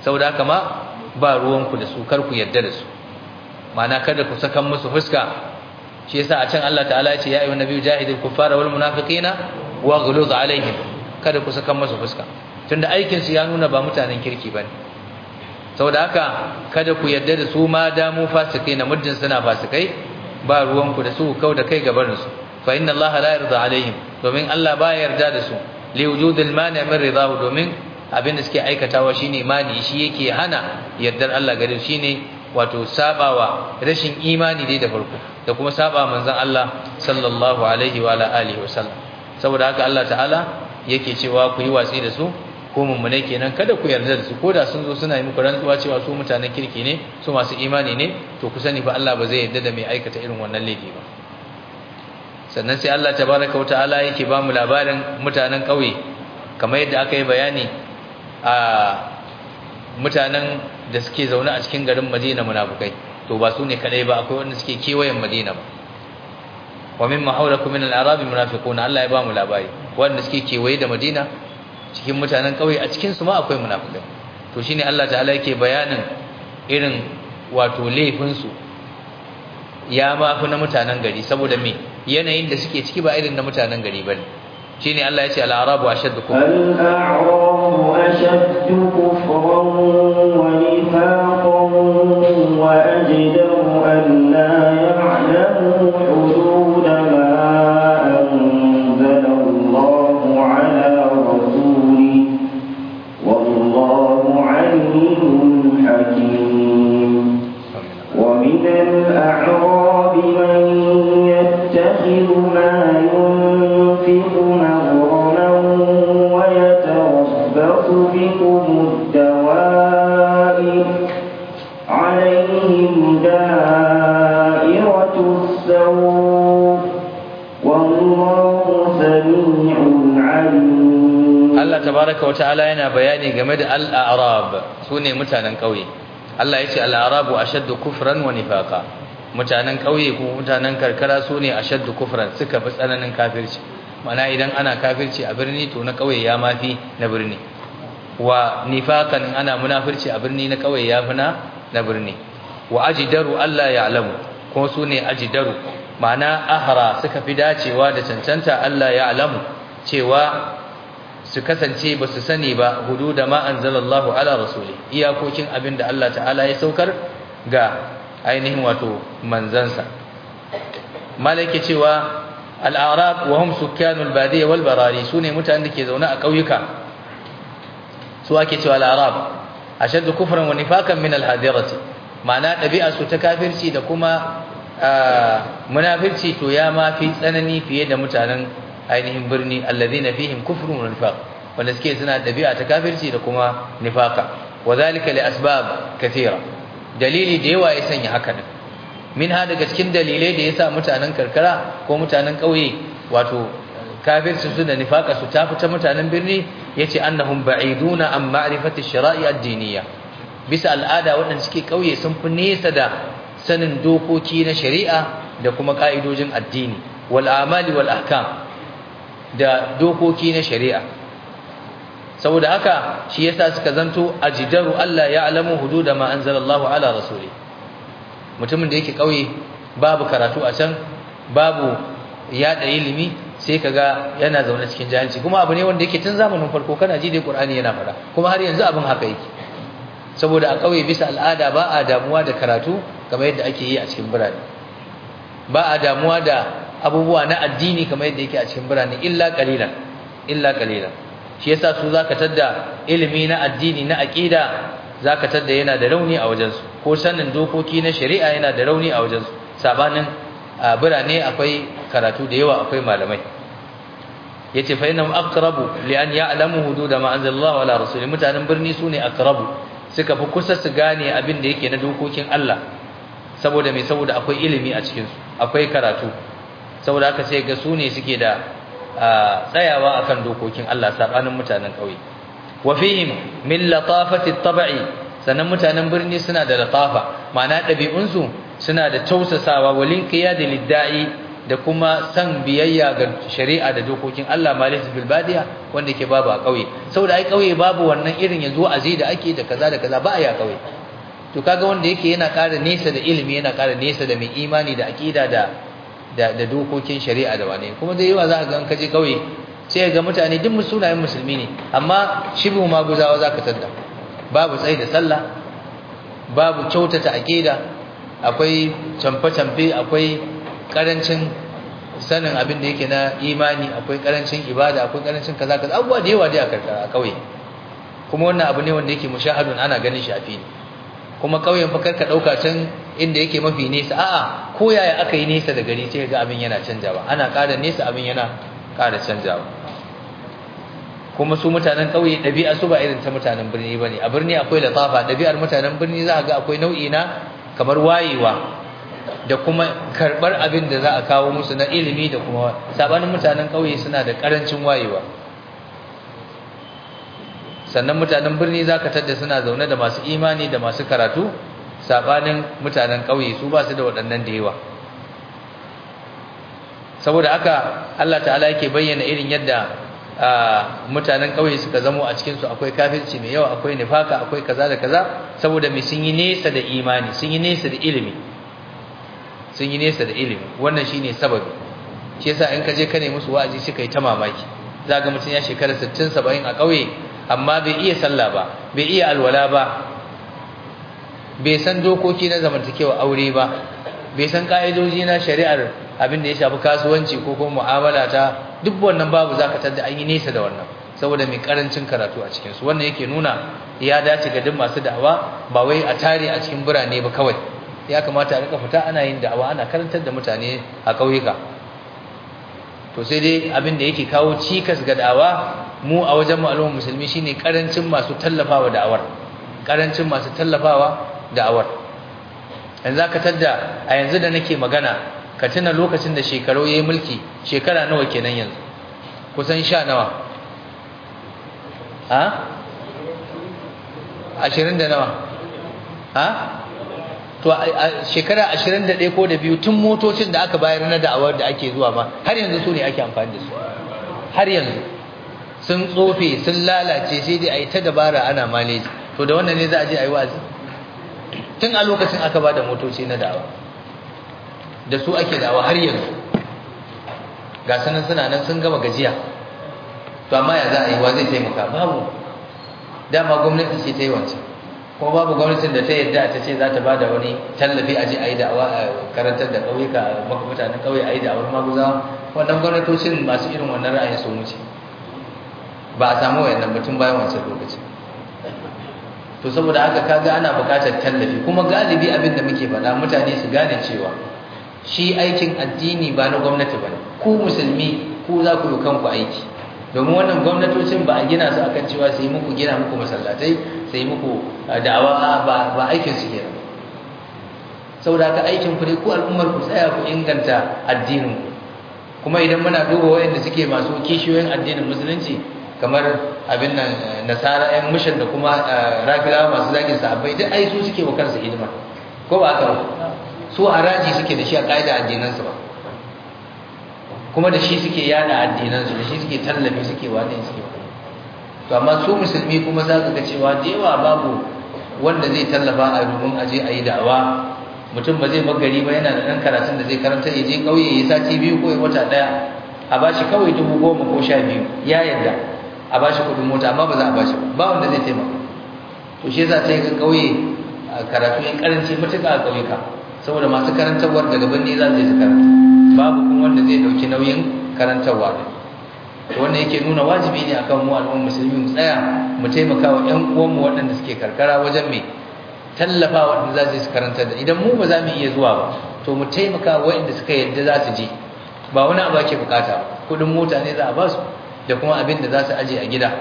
saboda haka ma ba ruwanku da su kar ku yarda da su ma'ana kada ku sakan musu fuska shi yasa a can Allah ta'ala ya ce ya ayyuhan nabiyyu jahidil kuffara wal munafiqina waghluz alaihim kada ku sakan musu fuska tunda aikin su ya nuna ba mutanen kirki bane saboda haka kada ku yarda da su ma da mu fasikai na muddin suna fasikai ba ruwanku da su kau da kai gabanin su fa inna Allah la yarda alaihim domin Allah ba yarda da su li wujudil mani min ridahu domin abin da suke aikatawa shine imani shi yake hana yardar Allah gare shi ne wato sabawa rashin imani dai da farko da kuma saba manzon Allah sallallahu alaihi wa ala alihi wa sallam saboda haka Allah ta'ala yake cewa ku yi watsi da su ko mummune kenan kada ku yarda da su koda sun zo suna yi muku rantsuwa cewa su mutanen kirki ne su masu imani ne to ku sani fa Allah ba zai yarda da mai aikata irin wannan laifi ba sannan sai Allah tabaraka wa ta'ala yake ba mu labarin mutanen ƙauye kamar yadda aka yi bayani a mutanen da suke zaune a cikin garin Madina munafukai to ba su ne kadai ba akwai wanda suke kewayen Madina ba wa mimma hawlakum min al-a'rab munafiqun Allah ya ba mu labari wanda suke kewaye da Madina cikin mutanen kauye a cikin su ma akwai munafikai to shine Allah ta'ala yake bayanin irin wato laifin su ya ma fi na mutanen gari saboda me yanayin da suke ciki ba irin na mutanen gari bane shine Allah ya ce al-a'rabu ashaddu kufran al-a'rabu ashaddu kufran wa nifaqan wa ajdaru an la ya'lamu hudud ma anzala Allahu ala rasulihi wallahu 'alimun hakim wa min al-a'rab man yattakhidhu ma ينفق مغرما ويتربص بكم الدوائر عليهم دائرة السوء والله سميع عليم Allah tabaraka wa ta'ala yana bayani game da al-a'rab sune mutanen kauye Allah yace al-a'rabu ashaddu kufran wa nifaqa mutanen kauye ko mutanen karkara sune ashaddu kufran suka fi tsananin kafirci mana idan ana kafirci a birni to na kauye ya mafi na birni wa nifaqan ana munafirci a birni na kauye ya fi na na birni wa ajdaru Allah ya'lamu ko sune ajdaru ma'ana ahra suka fi dacewa da cancanta Allah ya'lamu cewa su kasance ba su sani ba hudu da ma anzalallahu ala rasuli iyakokin abin da Allah ta'ala ya saukar ga ainihin wato manzansa malaki cewa al-a'rab wa hum sukkanul badiyya wal barari sune mutanen da ke zaune a kauyuka su ake cewa al-a'rab ashaddu kufran wa nifakan min al-hadirati ma'ana dabi'a su ta kafirci da kuma munafirci to ya ma fi tsanani fiye da mutanen ainihin birni alladhina fihim kufrun wa nifaq wanda suke suna dabi'a ta kafirci da kuma nifaka wadhalika li asbab kathira dalili da yawa ya sanya haka din min ha daga cikin dalilai da yasa mutanen karkara ko mutanen kauye wato kafirci su da nifaka su tafi ta mutanen birni yace annahum ba'iduna an ma'rifati shara'i ad-diniyya bisa al'ada waɗanda suke kauye sun fi nesa da sanin dokoki na shari'a da kuma ka'idojin addini wal amali wal ahkam da dokoki na shari'a saboda haka shi yasa suka zanto ajidaru Allah ya alamu hududa ma anzalallahu ala rasuli mutumin da yake kauye babu karatu a can babu yada ilimi sai kaga yana zaune cikin jahilci kuma abu ne wanda yake tun zamanin farko kana ji dai Qur'ani yana fada kuma har yanzu abin haka yake saboda a kauye bisa al'ada ba a damuwa da karatu kamar yadda ake yi a cikin birane ba a damuwa da abubuwa na addini kamar yadda yake a cikin birane illa qalilan illa qalilan shi yasa su zaka tadda ilimi na addini na aqida zaka tadda yana da rauni a wajensu ko sanin dokoki na shari'a yana da rauni a wajensu sabanin birane akwai karatu da yawa akwai malamai yace fa innahum aqrabu li an ya'lamu hudud ma anzalallahu ala rasuli mutanen birni sune aqrabu suka fi kusa su gane abin da yake na dokokin Allah saboda me saboda akwai ilimi a cikin su akwai karatu saboda haka sai ga su ne suke da tsayawa akan dokokin Allah sabanin mutanen kauye wa fihim min latafati at-tab'i sannan mutanen birni suna da latafa ma'ana dabi'un su suna da tausasawa walin qiyadi lid-da'i da kuma san biyayya ga shari'a da dokokin Allah malis bil badiya wanda ke babu a kauye saboda ai kauye babu wannan irin yanzu azi da ake da kaza da kaza ba a yi a kauye to kaga wanda yake yana ƙara nesa da ilimi yana ƙara nesa da mai imani da aqida da da, da dokokin shari'a da wane kuma da yawa za ka ga an kaje kauye sai ga mutane duk sunayen musulmi ne amma shibu maguzawa za ka tadda babu tsayi da sallah babu kyautata aqida akwai camfe-camfe akwai karancin sanin abin da yake na imani akwai karancin ibada akwai karancin kaza kaza abubuwa da yawa dai a karkara a kauye kuma wannan abu ne wanda yake mushahadun ana ganin shi a fili kuma kauyen fa karka dauka can inda yake mafi nesa a'a ko yaya aka yi nesa da gari sai ga abin yana canjawa ana ƙara nesa abin yana ƙara canjawa kuma su mutanen kauye ɗabi'a su ba irin ta mutanen birni bane a birni akwai latafa ɗabi'ar mutanen birni za ga akwai nau'i na kamar wayewa da kuma karɓar abin da za a kawo musu na ilimi da kuma sabanin mutanen kauye suna da ƙarancin wayewa sannan mutanen birni za ka tadda suna zaune da masu imani da masu karatu sabanin mutanen ƙauye su ba su da waɗannan da yawa saboda haka Allah ta'ala yake bayyana irin yadda mutanen ƙauye suka zamo a cikinsu akwai kafirci mai yawa akwai nifaka akwai kaza da kaza saboda mai sun yi nesa da imani sun yi nesa da ilimi sun yi nesa da ilimi wannan shine sababi shi yasa in ka je ka nemi musu wa'azi suka yi ta mamaki za ga mutum ya shekara 60 70 a ƙauye amma bai iya sallah ba bai iya alwala ba bai san dokoki na zamantakewa aure ba bai san ka'idoji na shari'ar abin da ya shafi kasuwanci ko kuma mu'amala ta duk wannan babu zaka tada an yi nesa da wannan saboda mai karancin karatu a cikin su wannan yake nuna ya dace ga duk masu da'awa ba wai a tare a cikin birane ba kawai ya kamata a rika fita ana yin da'awa ana karantar da mutane a ƙauyuka to sai dai abin da yake kawo cikas ga da'awa mu a wajen al'ummar musulmi shine karancin masu tallafawa da'awar karancin masu tallafawa da'awar yanzu zaka tadda a yanzu da nake magana ka tuna lokacin da shekaru yayi mulki shekara nawa kenan yanzu kusan sha nawa ha 20 da nawa ha to a shekara 21 ko da biyu tun motocin da aka bayar na da'awar da ake zuwa ma har yanzu su ne ake amfani da su har yanzu sun tsofe sun lalace sai dai a yi ta dabara ana maleji to da wannan ne za a je a yi wazi tun a lokacin aka ba da motoci na da'awa da su ake da'awa har yanzu ga sanan suna nan sun gama gajiya to amma ya za a yi wa zai taimaka babu dama gwamnati ce ta yi wancan kuma babu gwamnatin da ta yadda ta ce za ta ba da wani tallafi a je a yi da'awa a karantar da ƙauyuka maka mutanen ƙauye a yi da'awar maguzawa wannan gwamnatocin masu irin wannan ra'ayin sun wuce ba a samu wayannan mutum bayan wancan lokaci to saboda haka kaga ana buƙatar tallafi kuma galibi abin da muke faɗa mutane su gane cewa shi aikin addini ba na gwamnati ba ku musulmi ku za ku yi kanku aiki domin wannan gwamnatocin ba a gina su akan cewa su yi muku gina muku masallatai su yi muku da'awa ba ba aikin su kenan saboda haka aikin ku ne ku al'ummar ku tsaya ku inganta addinin ku kuma idan muna duba wayanda suke masu kishiyoyin addinin musulunci kamar abin nan nasara yan mushin da kuma rafilawa masu zagin sahabbai duk ai su suke wa kansu hidima ko ba haka ba su haraji suke da shi a kaida addinansu ba kuma da shi suke yada addinansu da shi suke tallafi suke wani suke wani to amma su musulmi kuma za ka ga cewa da yawa babu wanda zai tallafa a domin aje a yi da'awa mutum ba zai gari ba yana da ɗan karatun da zai karanta ya je ƙauye ya sati biyu ko ya wata ɗaya a ba shi kawai dubu goma ko sha biyu ya yarda a ba shi kuɗin mota amma ba za a ba shi ba wanda zai taimaka to shi yasa sai ga ƙauye karatu ya karanci matuƙa a ƙauyuka saboda masu karantarwar daga birni za su je su karanta babu kuma wanda zai ɗauki nauyin karantarwa da wannan yake nuna wajibi ne akan mu al'ummar musulmi mu tsaya mu taimaka wa ƴan uwanmu waɗanda suke karkara wajen me tallafa waɗanda za su yi karantar da idan mu ba za mu iya zuwa ba to mu taimaka waɗanda suka yadda za su je ba wani abu ake bukata ba kuɗin mota ne za a ba su da kuma abin da za su aje a gida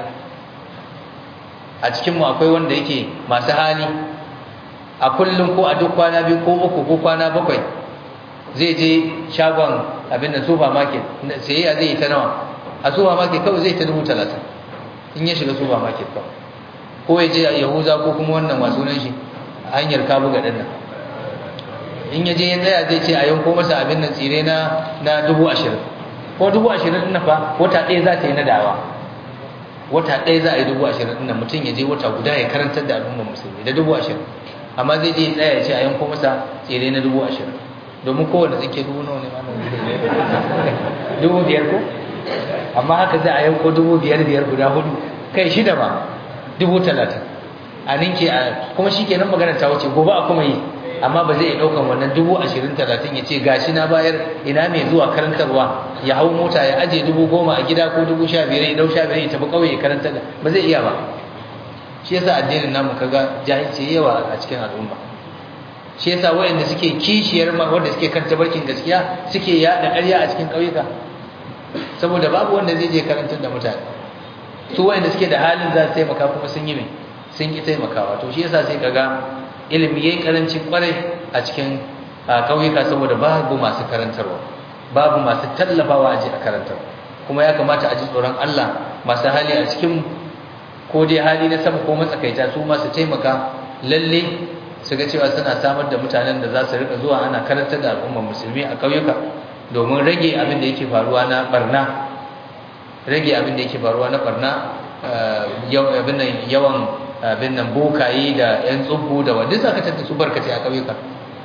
a cikin mu akwai wanda yake masu hali a kullum ko a duk kwana biyu ko uku ko kwana bakwai zai je shagon abin da supermarket sayayya zai yi ta nawa a supermarket kawai zai ta dubu talatin in ya shiga supermarket kawai ko ya je a yahuza ko kuma wannan masu nan shi a hanyar kabu ga ɗan in ya je ya tsaya zai ce a yanko masa abin nan tsire na na dubu ashirin ko dubu ashirin ɗin fa wata ɗaya za ta yi na dawa wata ɗaya za a yi dubu ashirin ɗin mutum ya je wata guda ya karantar da al'ummar musulmi da dubu ashirin amma zai je ya tsaya ya ce a yanko masa tsire na dubu ashirin domin kowane tsinke dubu nawa ne ma dubu biyar ko amma haka za a yanko dubu biyar biyar guda hudu kai shida ba dubu talatin a ninke a kuma shi kenan magana ta wuce gobe a kuma yi amma ba zai iya ɗaukan wannan dubu ashirin talatin ya ce gashi na bayar ina mai zuwa karantarwa ya hau mota ya aje dubu goma a gida ko dubu sha biyar ya ɗau sha biyar ya tafi ƙauye ya karantar da ba zai iya ba shi yasa addinin namu kaga jahilci yawa a cikin al'umma shi yasa wayanda suke kishiyar ma wanda suke kan tabarkin gaskiya suke yada ƙarya a cikin ƙauyuka saboda babu wanda zai je karantar da mutane su wayanda suke da halin za su taimaka kuma sun yi mai sun ki taimakawa to shi yasa sai kaga ilimi yayi karanci kwarai a cikin ƙauyuka saboda babu masu karantarwa babu masu tallafawa a ji a karantar kuma ya kamata a ji tsoron Allah masu hali a cikin ko dai hali na sama ko matsakaita su masu taimaka lalle su ga cewa suna samar da mutanen da za su rika zuwa ana karantar da al'ummar musulmi a ƙauyuka domin rage abin da yake faruwa na barna rage abin da yake faruwa na barna abin nan yawan abin nan bokaye da yan tsubbu da wadda za ka tattata su barkace a ƙauyuka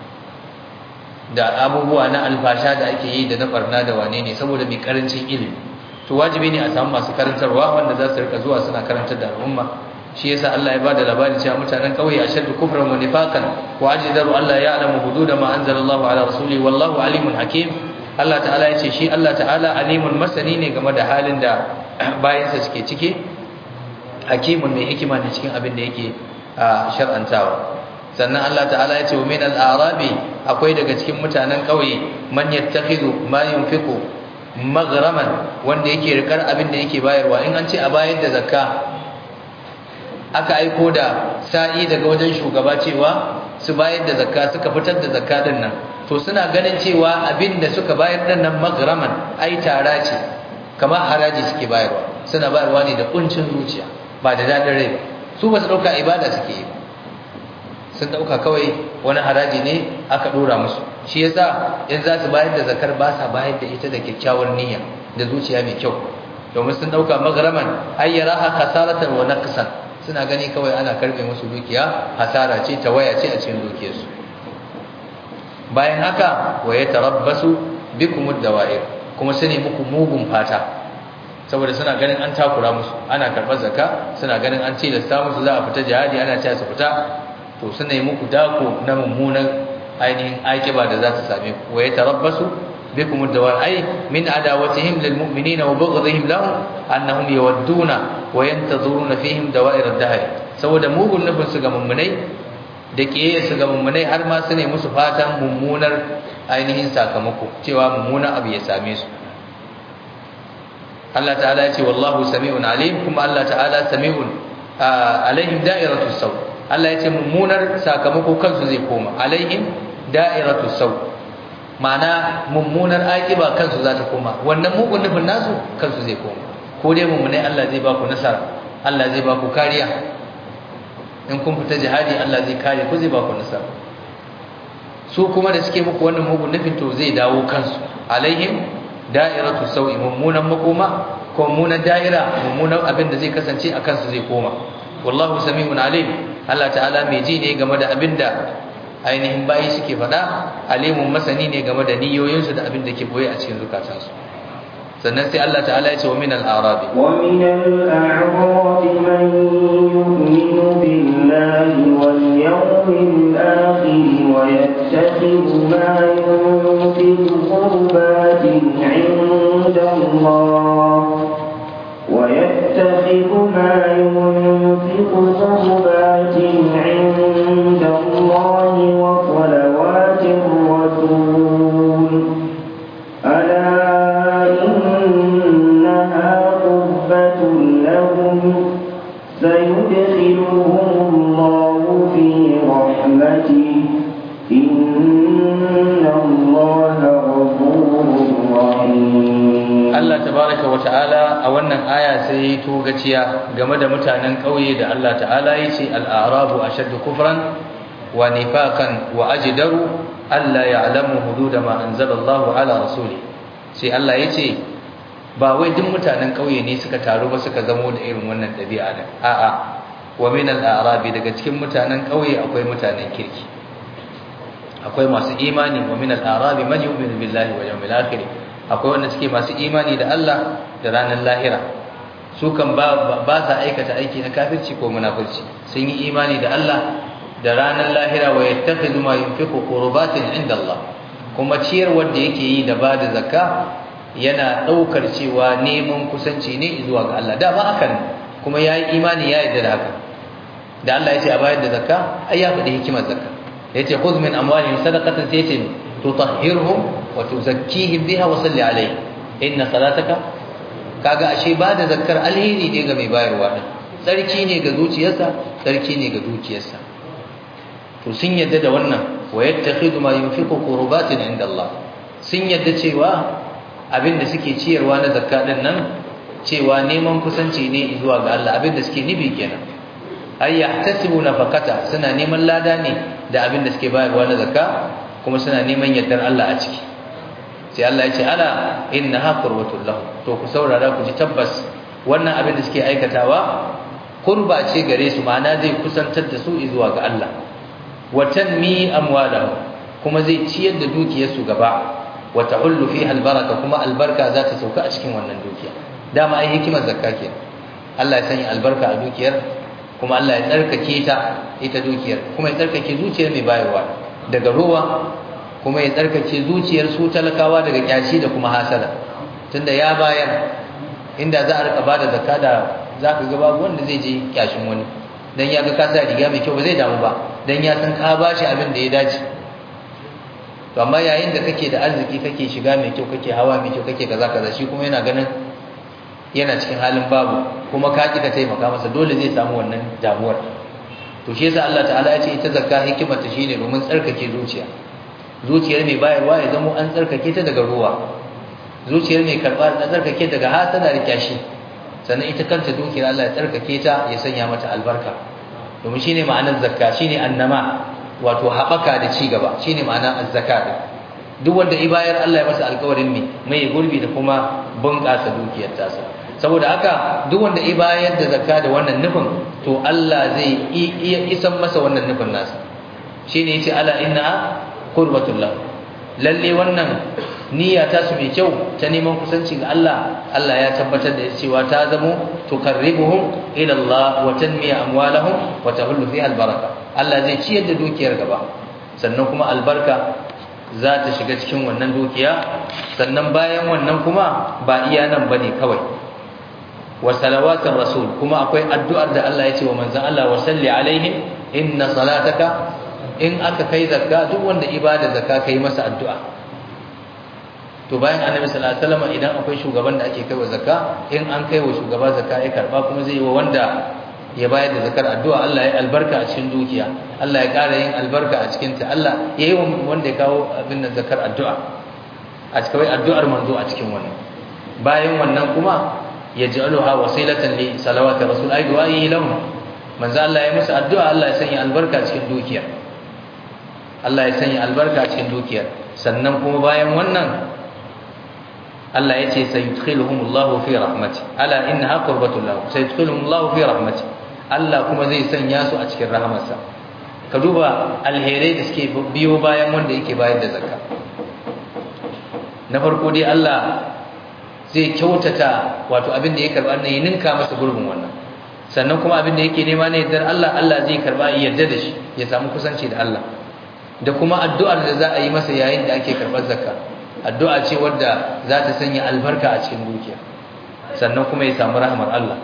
da abubuwa na alfasha da ake yi da na barna da wane ne saboda mai karancin ilimi to wajibi ne a samu masu karantarwa wanda za su rika zuwa suna karantar da al'umma shi yasa Allah ya bada labari cewa mutanen kauye ashaddu kufran wa nifaqan wa ajdaru alla ya'lamu hudud ma anzalallahu ala rasuli wallahu alimun hakim Allah ta'ala ya ce shi Allah ta'ala alimun masani ne game da halin da bayansa suke ciki hakimun mai hikima ne cikin abin da yake shar'antawa sannan Allah ta'ala ya ce wa min al-arabi akwai daga cikin mutanen kauye man yattakhidhu ma yunfiqu maghraman wanda yake rikar abin da yake bayarwa in an ce a bayar da zakka aka aiko da sa'i daga wajen shugaba cewa su bayar da zakka suka fitar da zakka din nan to suna ganin cewa abin da suka bayar din nan maghraman ai tara ce kamar haraji suke bayarwa suna bayarwa ne da kuncin zuciya ba da dadin rai ba su ba su dauka ibada suke yi sun dauka kawai wani haraji ne aka dora musu shi yasa in za su bayar da zakar ba sa bayar da ita da kyakkyawar niyya da zuciya mai kyau domin sun dauka maghraman ayyaraha khasaratan wa naqsan suna gani kawai ana karbe musu dukiya hasara ce ta waya ce a cikin dukiyarsu bayan haka wa yatarabbasu bikum ad-dawa'ir kuma su ne muku mugun fata saboda suna ganin an takura musu ana karɓar zakka suna ganin an tilasta musu za a fita jihadi ana cewa su fita to suna yi muku dako na mummunan ainihin aikiba da za ta same ku wa yatarabbasu bikum ad-dawa'ir ay min adawatihim lil mu'minina wa bughdihim lahum annahum yawadduna wa yantazuruna fihim dawa'ir ad-dahr saboda mugun nufin su ga mummunai da kiyaye su ga mummunai har ma su ne musu fatan mummunar ainihin sakamako cewa mummunan abu ya same su Allah ta'ala ya ce wallahu sami'un alim kuma Allah ta'ala sami'un alaihim da'iratus saw Allah ya ce mummunar sakamako kansu zai koma alaihim da'iratus saw ma'ana mummunar akiba kansu za ta koma wannan mugun nufin nasu kansu zai koma ko dai mummunai Allah zai ba ku nasara Allah zai ba ku kariya in kun fita jihadi Allah zai kare ku zai ba ku nasara su kuma da suke muku wannan mugun nufin to zai dawo kansu alaihim da'iratu sau'i mummunan makoma ko mummunan da'ira mummunan abin da zai kasance a kansu zai koma wallahu sami'un alim Allah ta'ala mai ji ne game da abin da ainihin bayi suke faɗa alimun masani ne game da niyoyinsu da abin da ke boye a cikin zukatansu sannan sai Allah ta'ala ya ce wa min al-a'rabi wa min al-a'rabi man yu'minu billahi wal yawmil akhir wa yattakhidhu ma yunfiqu qurbatin 'inda Allah wa yattakhidhu ma yunfiqu qurbatin 'inda Allah wa salawatir rasul ala سيدخلهم الله في رحمته إن الله غفور رحيم Allah tabaraka wa ta'ala a wannan aya sai to gaciya game da mutanen kauye da Allah ta'ala yace al-a'rabu ashaddu kufran wa wa nifaqan wa ajdaru alla ya'lamu hudud ma anzalallahu ala rasuli sai Allah yace ba wai duk mutanen kauye ne suka taru ba suka zamo da irin wannan dabi'a din a'a wa min al-a'rabi daga cikin mutanen kauye akwai mutanen kirki akwai masu imani wa min al-a'rabi man yu'minu billahi wal yawmil akhir akwai wanda suke masu imani da Allah da ranar lahira su kan ba ba sa aikata aiki na kafirci ko munafirci sun yi imani da Allah da ranar lahira wa yattakhidhu ma yunfiqu qurbatin inda Allah kuma ciyar wanda yake yi da ba da zakka yana daukar cewa neman kusanci ne zuwa ga Allah da ba hakan kuma yayi imani ya yarda da haka da Allah ya ce a bayar da zakka ai ya faɗi hikimar zakka yace khudh min amwalihim sadaqatan saytin tutahhirhum wa tuzakkihim biha wa salli alayhi inna salataka kaga ashe ba da zakkar alheri ne ga mai bayarwa din sarki ne ga zuciyarsa sarki ne ga dukiyarsa to sun yadda da wannan wa yattakhidhu ma yunfiqu qurbatin inda Allah sun yadda cewa abinda suke ciyarwa na zakka din nan cewa neman kusanci ne zuwa ga Allah abinda suke nibi kenan ay yahtasibu nafaqata suna neman lada ne da abinda suke bayarwa na zakka kuma suna neman yardar Allah a ciki sai Allah ya ce ala innaha qurbatul lahu to ku saurara ku ji tabbas wannan abin da suke aikatawa qurba ce gare su ma'ana zai kusantar da su zuwa ga Allah wa tanmi amwalahum kuma zai ciyar da dukiyarsu gaba wa tahullu fiha albaraka kuma albarka za ta sauka a cikin wannan dukiya dama ai hikimar zakka ke Allah ya sanya albarka a dukiyar kuma Allah ya tsarkake ta ita dukiyar kuma ya tsarkake zuciyar mai bayarwa daga ruwa kuma ya tsarkake zuciyar su talakawa daga kyashi da kuma hasada tunda ya bayar inda za a rika bada zakka da zaka ga babu wanda zai je kyashin wani dan ya ga ka sa riga mai kyau ba zai damu ba dan ya san ka bashi abin da ya dace to amma yayin da kake da arziki kake shiga mai kyau kake hawa mai kyau kake kaza kaza shi kuma yana ganin yana cikin halin babu kuma ka ki ka taimaka masa dole zai samu wannan damuwar to shi yasa Allah ta'ala ya ce ita zakka hikimar ta shine domin tsarkake zuciya zuciyar mai bayarwa ya zama an tsarkake ta daga ruwa zuciyar mai karba ta tsarkake daga hasada da kyashi sannan ita kanta dukiyar Allah ya tsarkake ta ya sanya mata albarka domin shine ma'anar zakka shine annama wato haɓaka da ci gaba shine ma'anar azzaka duk wanda ibayar Allah ya masa alƙawarin me mai gurbi da kuma bunƙasa dukiyar tasa saboda haka duk wanda ibayar da zakka da wannan nufin to Allah zai iya isan masa wannan nufin nasa shine yace ala inna qurbatul lahu lalle wannan niyya ta su mai kyau ta neman kusanci ga Allah Allah ya tabbatar da cewa ta zamo tuqarribuhum ila Allah wa tanmiya amwalahum wa tahullu fiha albaraka Allah zai ciyar da dukiyar gaba sannan kuma albarka za ta shiga cikin wannan dukiya sannan bayan wannan kuma ba iya nan bane kawai wa salawatir rasul kuma akwai addu'ar da Allah ya ce wa manzon Allah wa salli alaihim inna salataka in aka kai zakka duk wanda ibada zakka kai masa addu'a to bayan annabi sallallahu alaihi wasallam idan akwai shugaban da ake kaiwa zakka in an kaiwa shugaba zakka ya karba kuma zai yi wa wanda ya bayar da zakar addu'a Allah ya albarka a cikin dukiya Allah ya ƙara yin albarka a cikin ta Allah ya yi wanda ya kawo abin da zakar addu'a a cikin addu'ar manzo a cikin wannan bayan wannan kuma yaj'aluha wasilatan li salawati rasul ay du'aihi lahum manzo Allah ya musu addu'a Allah ya sanya albarka cikin dukiya Allah ya sanya albarka cikin dukiyar sannan kuma bayan wannan Allah ya ce sayudkhiluhumullahu fi rahmati ala innaha qurbatul lahu sayudkhiluhumullahu fi rahmati Allah kuma zai sanya su a cikin rahamarsa ka duba alherai da suke biyo bayan wanda yake bayar da zakka na farko dai Allah zai kyautata wato abin da ya karba ne ya ninka masa gurbin wannan sannan kuma abin da yake nema ne yardar Allah Allah zai karba ya yarda da shi ya samu kusanci da Allah da kuma addu'ar da za a yi masa yayin da ake karɓar zakka addu'a ce wadda za ta sanya albarka a cikin dukiya sannan kuma ya samu rahmar Allah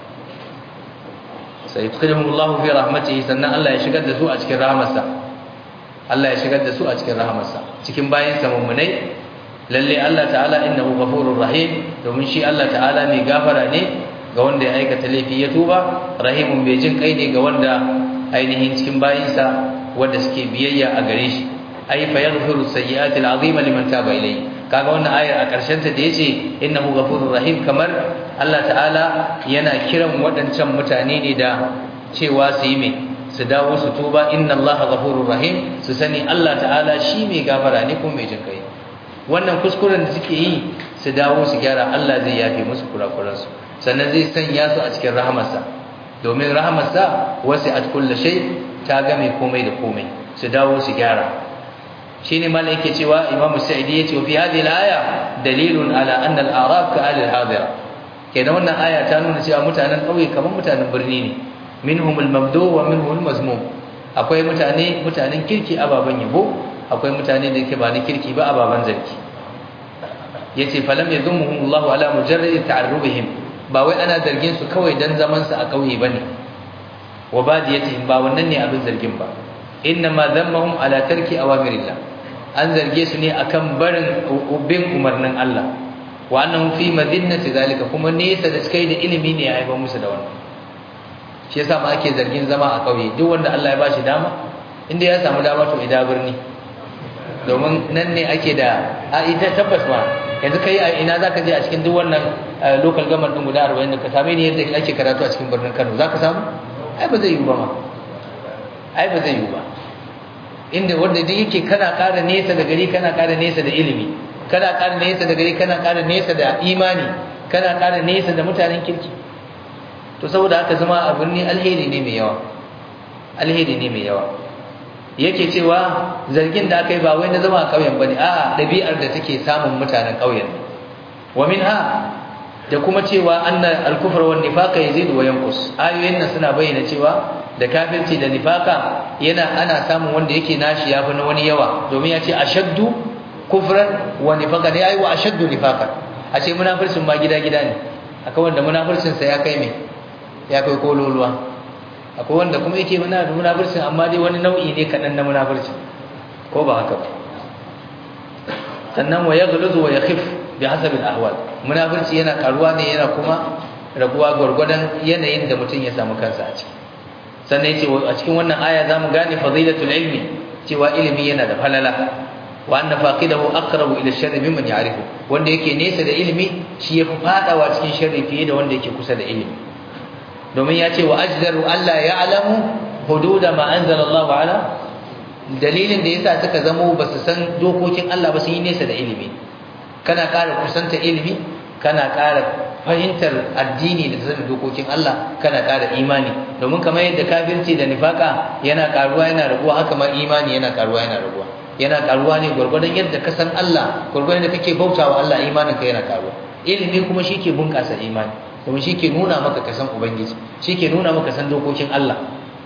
sai yudkhiluhumullahu fi rahmatihi sannan Allah ya shigar da su a cikin rahmarsa Allah ya shigar da su a cikin rahmarsa cikin bayin sa mummunai lalle Allah ta'ala innahu ghafurur rahim domin shi Allah ta'ala mai gafara ne ga wanda ya aikata laifi ya tuba rahimun bai jin kai ne ga wanda ainihin cikin bayinsa wanda suke biyayya a gare shi ay fa yaghfiru sayyi'ati al'azima liman taba ilayhi kaga wannan ayar a karshen ta da yace innahu ghafurur rahim kamar Allah ta'ala yana kiran waɗancan mutane ne da cewa su yi me su dawo su tuba inna Allah ghafurur rahim su sani Allah ta'ala shi mai gafara ne kuma mai jinkai wannan kuskuren da suke yi su dawo su gyara Allah zai yafe musu kurakuransu sannan zai sanya su a cikin rahamarsa domin rahamarsa wasi'at kulli shay ta game komai da komai su dawo su gyara shine malai yake cewa Imam Sa'idi yace fi hadhihi al-aya dalilun ala anna al-a'rab ka ahli al-hadira kenan wannan aya ta nuna cewa mutanen kauye kamar mutanen birni ne minhum al-mabdu wa minhum al-mazmum akwai mutane mutanen kirki ababan yabo akwai mutane da yake ba ni kirki ba ababan zarki yace falam yadhumuhum Allah ala mujarrad ta'arrubihim ba wai ana zargin su kawai dan zaman su a kauye bane wa badiyatihim ba wannan ne abin zargin ba inma dhammahum ala tarki awamirillah an zarge su ne akan barin ubin umarnin Allah wa annahum fi madinnati zalika kuma nesa da kai da ilimi ne ya haifar musu da wannan shi yasa ma ake zargin zama a kauye duk wanda Allah ya bashi dama inda ya samu dama to ida birni domin nan ne ake da a ita tabbas ma yanzu kai a ina zaka je a cikin duk wannan local government din guda 40 da ka same ni yadda ake karatu a cikin birnin Kano zaka samu ai ba zai yi ba ma ai ba zai yi ba inda wanda duk yake kana ƙara nesa da gari kana ƙara nesa da ilimi kana ƙara nesa da gari kana ƙara nesa da imani kana ƙara nesa da mutanen kirki to saboda haka zama a birni alheri ne mai yawa alheri ne mai yawa yake cewa zargin da aka yi ba wai na zama a ƙauyen bane a'a ɗabi'ar da take samun mutanen ƙauyen wa minha da kuma cewa anna al-kufr wa nifaqa yazidu wa yanqus ayoyin nan suna bayyana cewa da kafirci da nifaka yana ana samun wanda yake nashi yafi na wani yawa domin ya ce ashaddu kufran wa nifaqa ne ayi wa ashaddu nifaqa a ce munafircin ma gida gida ne akwai wanda munafircin sa ya kai me ya kai kololuwa akwai wanda kuma yake muna da munafircin amma dai wani nau'i ne kadan na munafircin ko ba haka ba sannan wa yaghluzu wa yakhif bi hasabil ahwal munafirci yana karuwa ne yana kuma raguwa gurgurdan yanayin da mutum ya samu kansa a ciki sannan yace a cikin wannan aya zamu gane fadilatul ilmi cewa ilimi yana da falala wa anna faqidahu aqrabu ila sharri mimman ya'rifu wanda yake nesa da ilimi shi yafi fadawa cikin sharri fiye da wanda yake kusa da ilimi domin yace wa ajdaru alla ya'lamu hududa ma anzala Allahu ala dalilin da yasa suka zamo basu san dokokin Allah ba su yi nesa da ilimi kana ƙara kusanta ilimi kana ƙara fahimtar addini da sanin dokokin Allah kana ƙara imani domin kamar yadda kafirci da nifaka yana ƙaruwa yana raguwa haka ma imani yana ƙaruwa yana raguwa yana ƙaruwa ne gwargwadon yadda ka san Allah gwargwadon da kake bautawa Allah imanin ka yana ƙaruwa ilimi kuma shi ke bunƙasa imani domin shi ke nuna maka ka san ubangiji shi ke nuna maka san dokokin Allah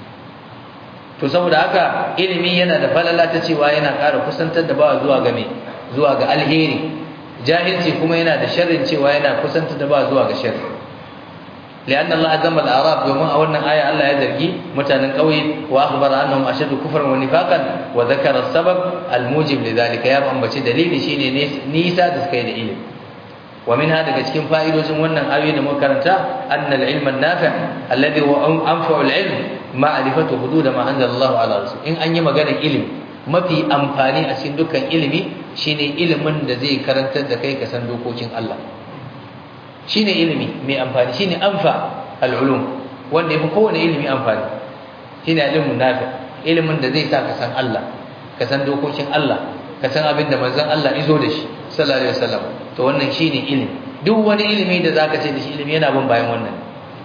to saboda haka ilimi yana da falala ta cewa yana ƙara kusantar da bawa zuwa ga me zuwa ga alheri jahilci kuma yana da sharrin cewa yana kusanta da ba zuwa ga sharri lianna Allah azama al-arab domin a wannan aya Allah ya zargi mutanen kauye wa akhbara annahum ashadu kufran wa nifaqan wa dhakara as-sabab al-mujib lidhalika ya ambaci dalili shine nisa da suka yi da ilimi wa minha daga cikin fa'idojin wannan ayoyi da muka karanta anna al-ilm an-nafi' alladhi huwa anfa'u al-ilm ma'rifatu hudud ma anzala Allah ala rasul in an yi maganar ilimi mafi amfani a cikin dukkan ilimi shine ilimin da zai karantar da kai ka san dokokin Allah shine ilimi mai amfani shine anfa al-ulum wanda yafi kowane ilimi amfani shine ilmin nafi ilimin da zai sa ka san Allah ka san dokokin Allah ka san abin da manzon Allah izo da shi sallallahu alaihi wasallam to wannan shine ilimi duk wani ilimi da zaka ce da shi ilimi yana bin bayan wannan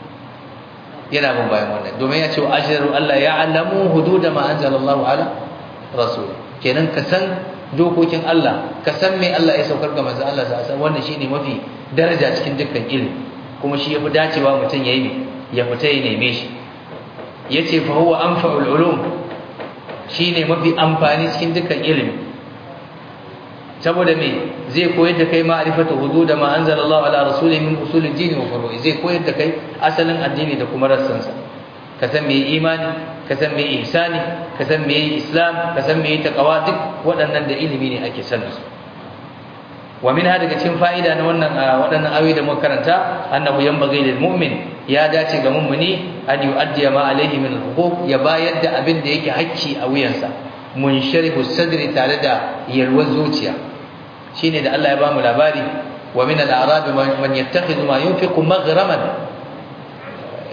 yana bin bayan wannan domin ya ce wa ashharu Allah ya'lamu hududa ma anzalallahu ala rasul kenan ka san dokokin Allah ka san me Allah ya saukar ga manzon Allah sa san wannan shine mafi daraja cikin dukkan ilimi kuma shi yafi dacewa mutum yayi ya fita ya neme shi yace fa huwa anfa'ul ulum shine mafi amfani cikin dukkan ilimi saboda me zai koyar da kai ma'rifatu hudud ma anzalallahu ala rasulihi min usulid din wa furu'i zai koyar da kai asalin addini da kuma rassansa ka san me imani ka san me ihsani ka san me islam ka san me taqwa duk waɗannan da ilimi ne ake sanin su wa min daga cikin fa'ida na wannan waɗannan ayoyi da muka karanta annahu yanbaghi lil mu'min ya dace ga mu'mini an yu'addi ma alayhi min al-huquq ya bayar da abin da yake hakki a wuyansa munsharihu sadri tare da yalwar zuciya shine da Allah ya bamu labari wa min al-a'rab man yattakhidhu ma yunfiqu maghraman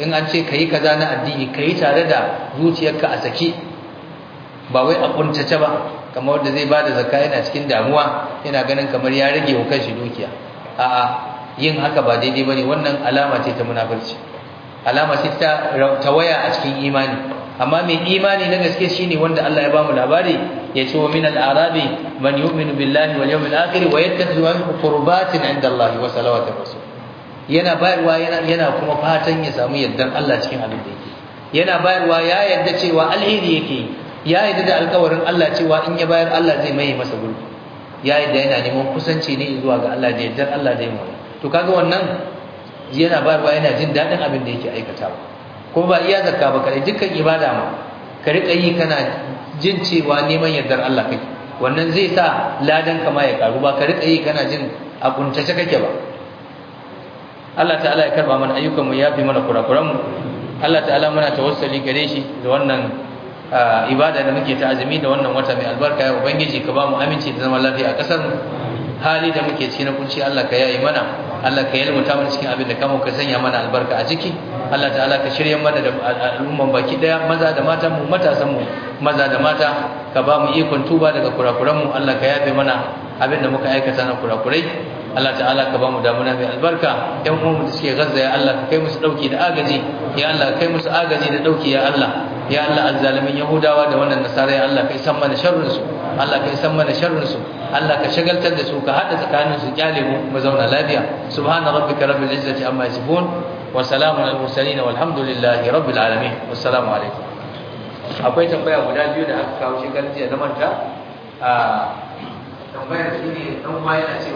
in an ce kai kaza na addini kai tare da zuciyarka a saki ba wai a kuntace ba kamar wanda zai bada zakka yana cikin damuwa yana ganin kamar ya rage wa kanshi dukiya a'a yin haka ba daidai bane wannan alama ce ta munafurci alama ce ta tawaya a cikin imani amma mai imani na gaske shine wanda Allah ya ba mu labari ya ce wa min al-arabi man yu'minu billahi wal yawmil akhir wa yattakhidhu qurbatin 'inda Allah wa salawatir rasul yana bayarwa yana yana kuma fatan ya samu yardar Allah cikin abin da yake yana bayarwa ya yarda cewa alheri yake ya yarda da alƙawarin Allah cewa in ya bayar Allah zai mai masa gurbi ya yarda yana neman kusanci ne zuwa ga Allah da yardar Allah da yamma to kaga wannan yana bayarwa yana jin dadin abin da yake aikatawa kuma ba iya zakka ba kare dukkan ibada ma ka rika yi kana jin cewa neman yardar Allah kake wannan zai sa ladan ka ma ya karu ba ka rika yi kana jin a kuntace kake ba Allah ta'ala ya karba mana ayyukan mu ya fi mana kurakuran mu Allah ta'ala muna tawassuli gare shi da wannan ibada da muke ta azumi da wannan wata mai albarka ya ubangiji ka ba mu aminci da zaman lafiya a kasar mu hali da muke cikin kunci Allah ka yayi mana Allah ka yalmuta mana cikin abin da kamo ka sanya mana albarka a ciki Allah ta'ala ka shirye mana da al'umman baki daya maza da mata mu matasan mu maza da mata ka ba mu ikon tuba daga kurakuran mu Allah ka yafe mana abin da muka aikata na kurakurai Allah ta'ala ka ba mu damuna mai albarka ƴan uwanmu da suke Gaza ya Allah ka kai musu dauki da agaji ya Allah ka kai musu agaji da dauki ya Allah ya Allah azzalimin yahudawa da wannan nasara ya Allah kai san mana sharrin su Allah kai san mana sharrin su Allah ka shagaltar da su ka hada tsakanin su kyale mu mu zauna lafiya subhana rabbika rabbil izzati amma yasifun wa salamun al mursalin walhamdulillahi rabbil alamin wassalamu alaikum akwai tambaya guda biyu da aka kawo shekarar jiya na manta a tambayar shine dan uwa yana cewa